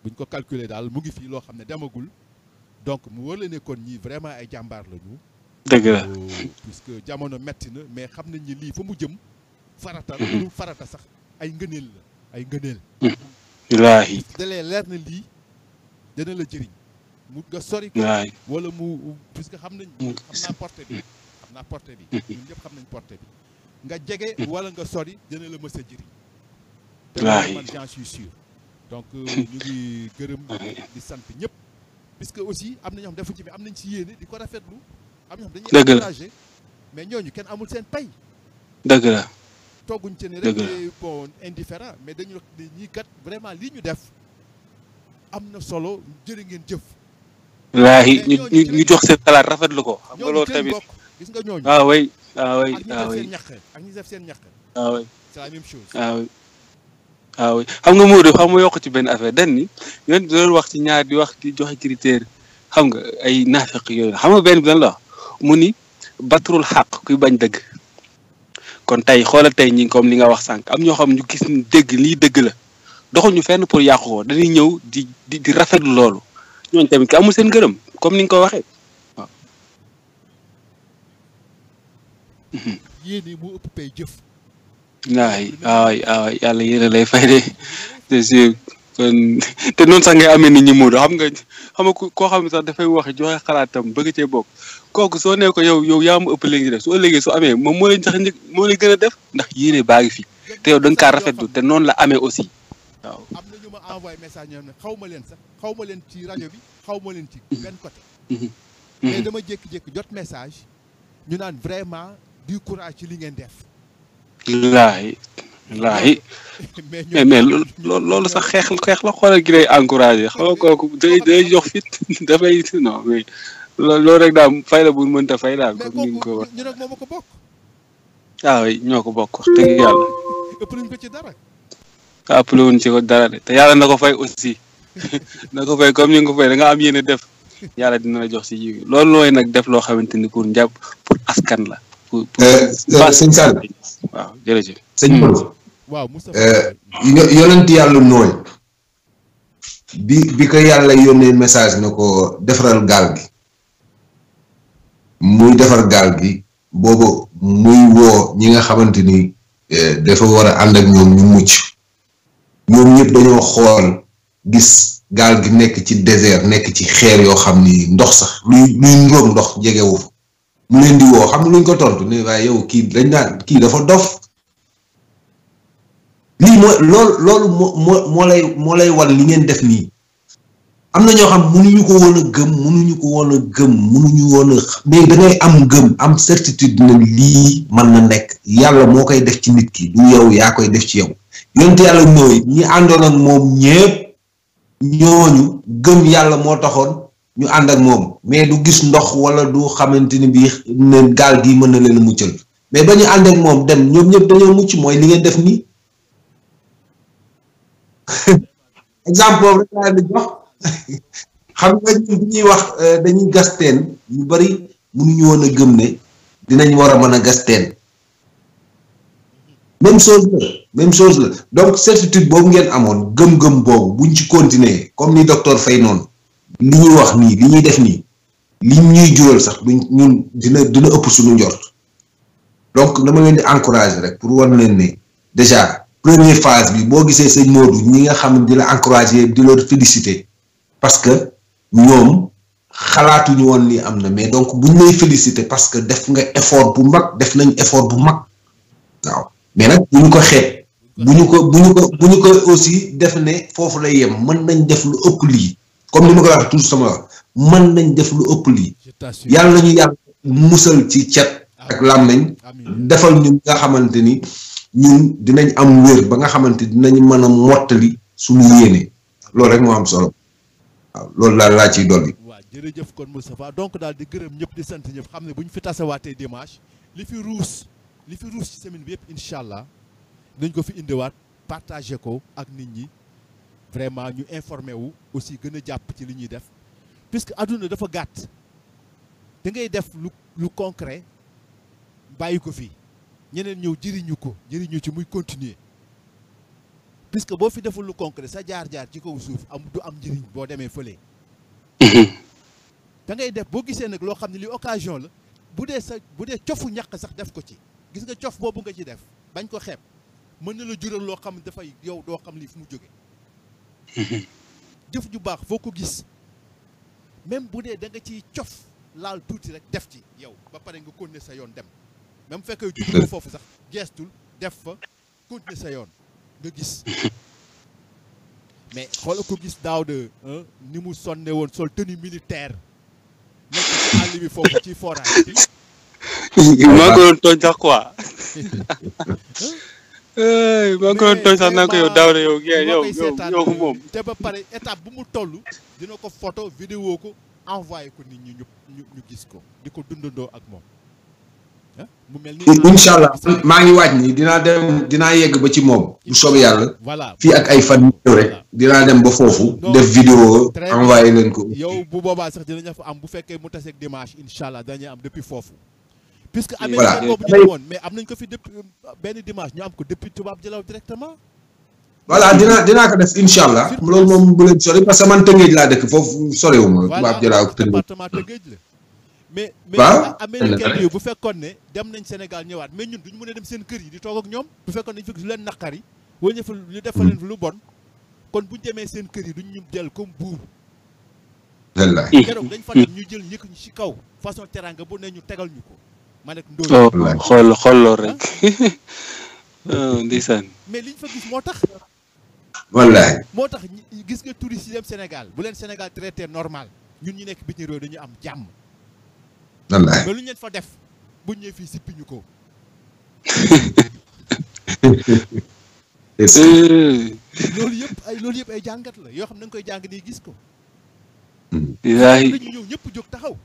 buñ ko calculer daal mu ngi fii loo xam ne demagul donc mu wër la ne kon ñii vraiment ay jàmbaar lañu dëgg la puisque jamono metti na mais xam nañ ni lii fa mu jëm farata lu farata sax ay ngëneel la ay ngëneel wallaahi dalee leer na lii dana la jëriñ mu nga sori ko wallaahi wala mu puisque xam nañ mu- xam naa porté bi xam naa porté bi ñun ñëpp xam nañ porté bi nga jege wala nga sori dana la mës a jëriñ te loolu Wallaahi. man j'en suis sûr donc euh, ñu ngi gërëm di sant ñëpp puisque aussi am na ñoo xam defuñ ci mais am nañ ci yéene di ko rafetlu am ñoo xam dañuy Dëgg la. encouragé mais ñooñu kenn amul seen pay dëgg la togguñ ci ne rek Dëgg la. ne bon indifférent mais dañu wax ne ñii kat vraiment lii ñu def am na solo jërë ngeen jëf wallaahi ñu ñu ñu jox seen xalaat rafetlu ko xam nga ñooñu loolu ci lañ tamit bokk gis nga ñooñu waaw way waaw way ak ñi waaw def way seen ñaq ak ñi def seen ñaq waaw way c'est la même chose waaw waaw xam nga Modou xam nga yokk ci benn affaire dañ ni yoon doon wax ci ñaar di wax di joxe critère xam nga ay naafeq yooyu xam nga benn bi lan la wax mu ni batrul xaq kuy bañ dëgg kon tey xoolal tey ñi comme li nga wax sànq am ñoo xam ñu gis ni dëgg lii dëgg la doxuñu fenn pour yàqu ko dañuy ñëw di di di rafetlu loolu ñooñu tamit ki amul seen gërëm comme ni nga ko waxee waaw. yéene moo ëpp pay jëf waay waay waay yàlla yéen lay fay de c'est sûr kon te noonu sax ngay amee nit ñi Modou xam nga xam nga ku- koo xam ne sax dafay wax joxe xalaatam bëgg cee bokk kooku soo nee ko yow yow yaa ma ëpp léegi def su ëllëgee su amee moom moo leen sax njëkk moo leen gën a def ndax yéene baa ngi fi te yow da nga kaa rafetlu te noonu la amee aussi waaw. am na ñu ma envoyé message ñoo xam ne xaw ma leen sax xaw ma leen ci rajo bi xaw ma leen ci benn côté mais dama jékki-jékki jot message ñu naan vraiment du courage ci li ngeen def wallaahi wallaahi mais mais mais loolu loolu loolu sax xeex xeex la xoolal gi lay encouragé xam nga kooku day day jox fit dafay non mais loolu loolu rek daal fay la bu mënta fay daal mais comme ni nga ko kooku wax ñu nag moom a ko bokk waaw oui ñoo ko bokk wax dëgg yàlla ëpp nañ ko ci dara appelé wuñ ci ko dara de te yàlla na ko fay aussi na ko fay comme ni nga ko fay da nga am yéene def yàlla dina la jox si jiw loolu looy nag def loo xamante ni pour njàpp pour askan la. pour pour Euh, euh, sëñ Sall waaw jërëjëf. sëñ Modou waaw Moustapha Euh, yo- yonent yàlla nooy bi bi ko yàlla yónnee message na ko defaral gaal gi muy defar gaal gi boobu muy woo ñi nga xamante ni eh, dafa war a ànd ak ñoom ñu mucc ñoom ñëpp dañoo xool gis gaal gi nekk ci désert nekk ci xeer yoo xam ni ndox sax luy luy ndoom ndox jegewu fa mu leen di woo xam nga luñ ko tontu ne waaye yow kii dañ naan kii dafa dof lii mooy loolu loolu moo moo moo lay moo lay wan li ngeen def nii am na ñoo xam mënuñu ko woon a gëm mënuñu ko woon a gëm mënuñu woon a x- mais da ngay am gëm am certitude ne lii mën na nekk yàlla moo koy def ci nit ki du yow yaa koy def ci yow yonent yàlla nooy ñi àndoon ak moom ñépp ñooñu gëm yàlla moo taxoon ñu ànd ak moom mais du gis ndox wala du xamante ni bii ne gaal gi mën na leen a muccal mais ba ñu ànd ak moom dem ñoom ñëpp dañoo mucc mooy li ngeen def nii exemple boobu rek laa di jox xam nga ñun bu ñuy wax euh, dañuy gas teen ñu bari mënuñu woon a gëm ne dinañ war a mën a gas teen même chose la même chose la donc certitude boobu ngeen amoon gëm-gëm boobu buñ ci continuer comme ni docteur Faye noonu li ñuy wax nii li ñuy def nii li ñuy jural sax duñ ñun dina dina ëpp suñu njort donc dama leen di encourager rek pour wan leen ne déjà première phase bi boo gisee sëñ Modou ñi nga xam ne di la encourager di la féliciter parce que ñoom xalaatuñu woon ni am na mais donc buñ lay féliciter parce que def nga effort bu mag def nañ effort bu mag waaw mais nag bu ñu ko xeeb bu ñu ko bu ñu ko bu ñu ko aussi def ne foofu lay yem mën nañ def lu ëpp lii comme ni ma ko wax toujours sama wax mën nañ def lu ëpp lii je t'assure yàlla nañu yàlla musal ci cet ak làmmiñ amiin defal ñu nga xamante ni ñun dinañ am wér ba nga xamante dinañ mën a mottali suñu yéene loolu rek moo am solo waaw loolu daal laa ciy dolli. waaw jërëjëf kon Moustapha donc daal di gërëm ñëpp di sant ñëpp xam ne bu ñu fi tasawaatee dimanche li fi ruus li fi ruus ci semaine bi yëpp incha allah nañ ko fi indiwaat partagé ko ak nit ñi vraiment ñu informé wu aussi gën a jàpp ci li ñuy def puisque adduna dafa gàtt da ngay def lu lu concret bàyyi ko fii ñeneen ñëw jëriñu ko jëriñu ci muy continuer puisque boo fi deful lu concret sa jaar-jaar ci kaw suuf am du am njëriñ boo demee fële da ngay def boo gisee nag loo xam ne li occasion la bu dee sa bu dee cofu ñàkk sax def ko ci gis nga cof boobu nga ci def bañ ko xeeb mën na la jural loo xam ne dafay yow doo xam li fu mu jóge jëf ju baax foo ko gis même bu dee da nga ciy cof laal tuuti rek def ci yow ba pare nga continuer sa yoon dem même fekkee jublu ko foofu sax geestul def fa continuer sa yoon nga gis mais xoola ko gis daaw de ni mu sonne woon sol tenue militaire nekk ci àll bi foofu ci forage bi maa ngi ko doon tooñ sax quoi maa ngi ko doon tooñ sax naa ko yow daaw de yow yow yow yow moom te ba pare étape bu mu toll dina ko photo vidéo ko envoyé ko nit ñi ñu ñu ñu gis ko di ko dundandoo ak moom ah mu mel ni incha allah maa ngi waaj ni dinaa dem dinaa yegg ba ci moom bu soobee yàlla voilà fii ak ay fan yu rek dinaa dem ba foofu def vidéo Très envoyé leen ko yow bu boobaa sax dinañu fa am bu fekkee mu taseeg dimanche incha allah dañuy am depuis foofu puisque Voilà. américain boobu ñu demoon mais am nañ ko fi depuis benn dimanche ñu am ko depuis tubaab jëlaw directement voilà dinaa dinaa ko def incha allah loolu moom bu leen sori parce que man tëngéej laa dëkk foofu soriwuma tubaab jëlaa ak tëngéej département Tëngéej la mais mais Waaw. américain yi bu fekkoon ne dem nañ Sénégal ñëwaat mais ñun duñu mën a dem seen kër yi di toog ak ñoom bu fekkoon dañu fekk lu leen naqari wala ñu fa ñu def fa leen lu bon kon buñu demee seen kër yi duñ ñu jël comme buur wallaay keroog dañ fa dem ñu jël ñëkk ñu ci kaw façon teranga bu ne ñu tegal ñu ko ma nekk ndóol oh Wallaay. xool xool lool rek oh ndeysaan mais liñ fa gis moo tax wallaay moo tax ñi- gis nga touristes yi dem Sénégal bu leen Sénégal traité normal ñun ñu nekk bitim réew dañu am jàmm wallaay mais lu ñu leen fa def bu ñëwee fii sippi ñu ko Est-ce que- Eh, loolu yëpp ay loolu yëpp ay jàngat la yoo xam ne da nga koy jàng nii gis ko billaahi dañu ñëw ñëpp jóg taxaw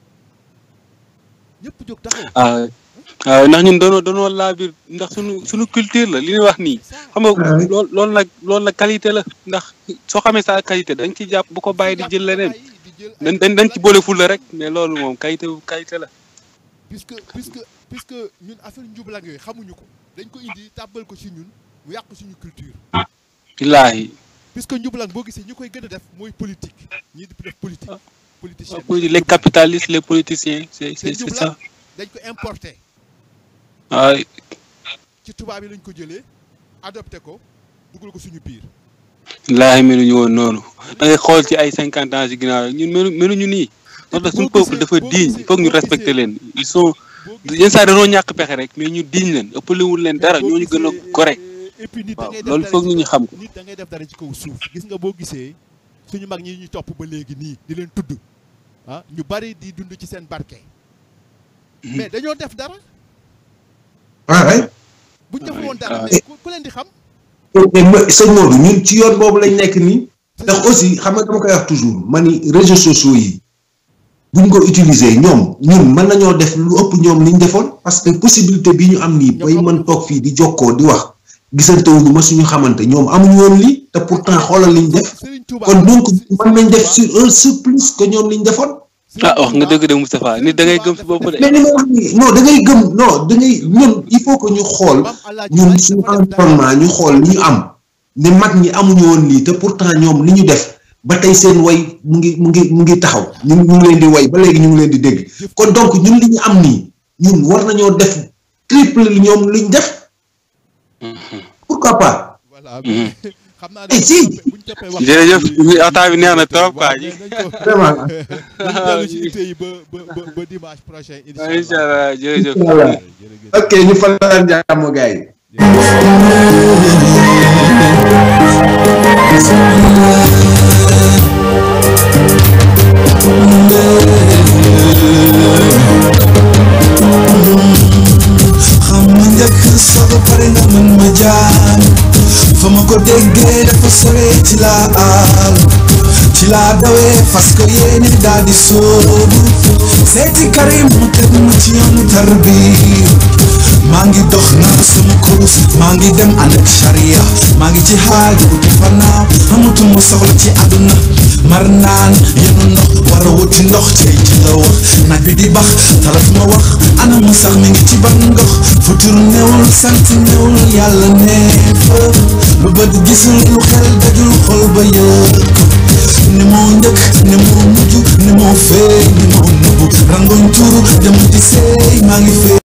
ñëpp jóg taxaw ah ah ndax ñun doonoo doonoo laa biir ndax suñu suñu culture la li ñuy wax nii xam nga Ouais. lool loolu nag loolu nag qualité la ndax soo xamee sa qualité dañ ci jàpp bu ko bàyyi di jël leneen dañ dañ dañ ci boole ful la rek mais loolu moom qualité qualité la puisque puisque puisque ñun affaire njublang yooyu xamuñu ko dañ ko indi tàbbal ko ci ñun mu yàq suñu culture billaahi puisque njublang boo gisee ñi koy gën a def mooy politique ñii di def politique politicien les capitalistes les politiciens c'est c'est c'est ça dañ ko importé waay ci tubaab yi lañ ko jëlee adopté ko dugal ko suñu biir billaahi meluñu woon noonu da ngay xool ci ay cinquante ans ci ginnaaw rek ñun melu meluñu nii moo tax suñu peuple dafa digne il faut que ñu respecter leen ils sont boo yenn saa dañoo ñàkk pexe rek mais ñu digne leen ëppalewul leen dara ñooñu gën a correct et puis nit da waaw ngay def loolu dara foog ci nit ñi kaw- xam ko nit da ngay def dara ci kaw suuf gis nga boo gisee suñu mag ñi ñu topp ba léegi nii di leen tudd ah ñu bari di dund ci seen barke mais dañoo def dara waay buñ deful woon Ah, dara ah. mais ku ku leen di xam mais ma- sëñ Modou ñun ci yoon boobu lañ nekk nii ndax aussi xam nga dama koy wax toujours ma ni réseaux sociaux yi buñ ko utiliser ñoom ñun mën nañoo def lu ëpp ñoom liñ defoon parce que possibilité bi ñu am nii bay mën toog fii di jokkoo di wax gisante wuñu ma suñu xamante ñoom amuñu woon lii te pourtant xoolal liñ def Serigne Touba kon donc mën nañ def sur un surplus que ñoom liñ defoon ah wax nga dëgg de Moustapha nit da ngay gëm si bopp de mais li ma wax nii non da ngay gëm non da ngay ñun il faut que ñu xool ñun suñu environnement ñu xool li ñu am ne mag ñi amuñu woon lii te pourtant ñoom li ñu def ba tey seen way mu ngi mu ngi mu ngi taxaw ñu ñu ngi leen di way ba léegi ñu ngi leen di dégg kon donc ñun li ñu am nii ñun war nañoo def triple li ñoom li ñu def pourquoi pas voilà Mhm. xam naa Eh, si. buñ toppee wax jërëjëf waxtaan bi neex na trop quoi waaw mais nañ ko vraiment nañ dellu ci itte yi ba ba ba ba dimanche prochain incha incha allah jërëjëf Voilà. jërëjëf ok ñu fanaan jàmm gars yi xam ma njëkk soo pare nga mën ma jaan fa ma ko déggee dafa sore ci laa aal ci laa dawee fas ko yéene daal di soobu seeti karim mu teg ma ci yoonu tarbi maa ngi dox naa sama kurus maa ngi dem ànd ak charia maa ngi ci xaal di uti fanaaw amatuma soxla ci àdduna mar naan yenu ndox war a wuti ndox tey ci la wax naaj bi di bax talatuma wax ana mu sax mi ngi ci ban ndox fu futur newul sant newul yàlla nee fa lu bët gisul lu xel dajul xol ba yëg ne moo njëkk ne moo mujj ne moo fee ne moo nëbbu rangoñ tuuru dem di seey maa ngi fee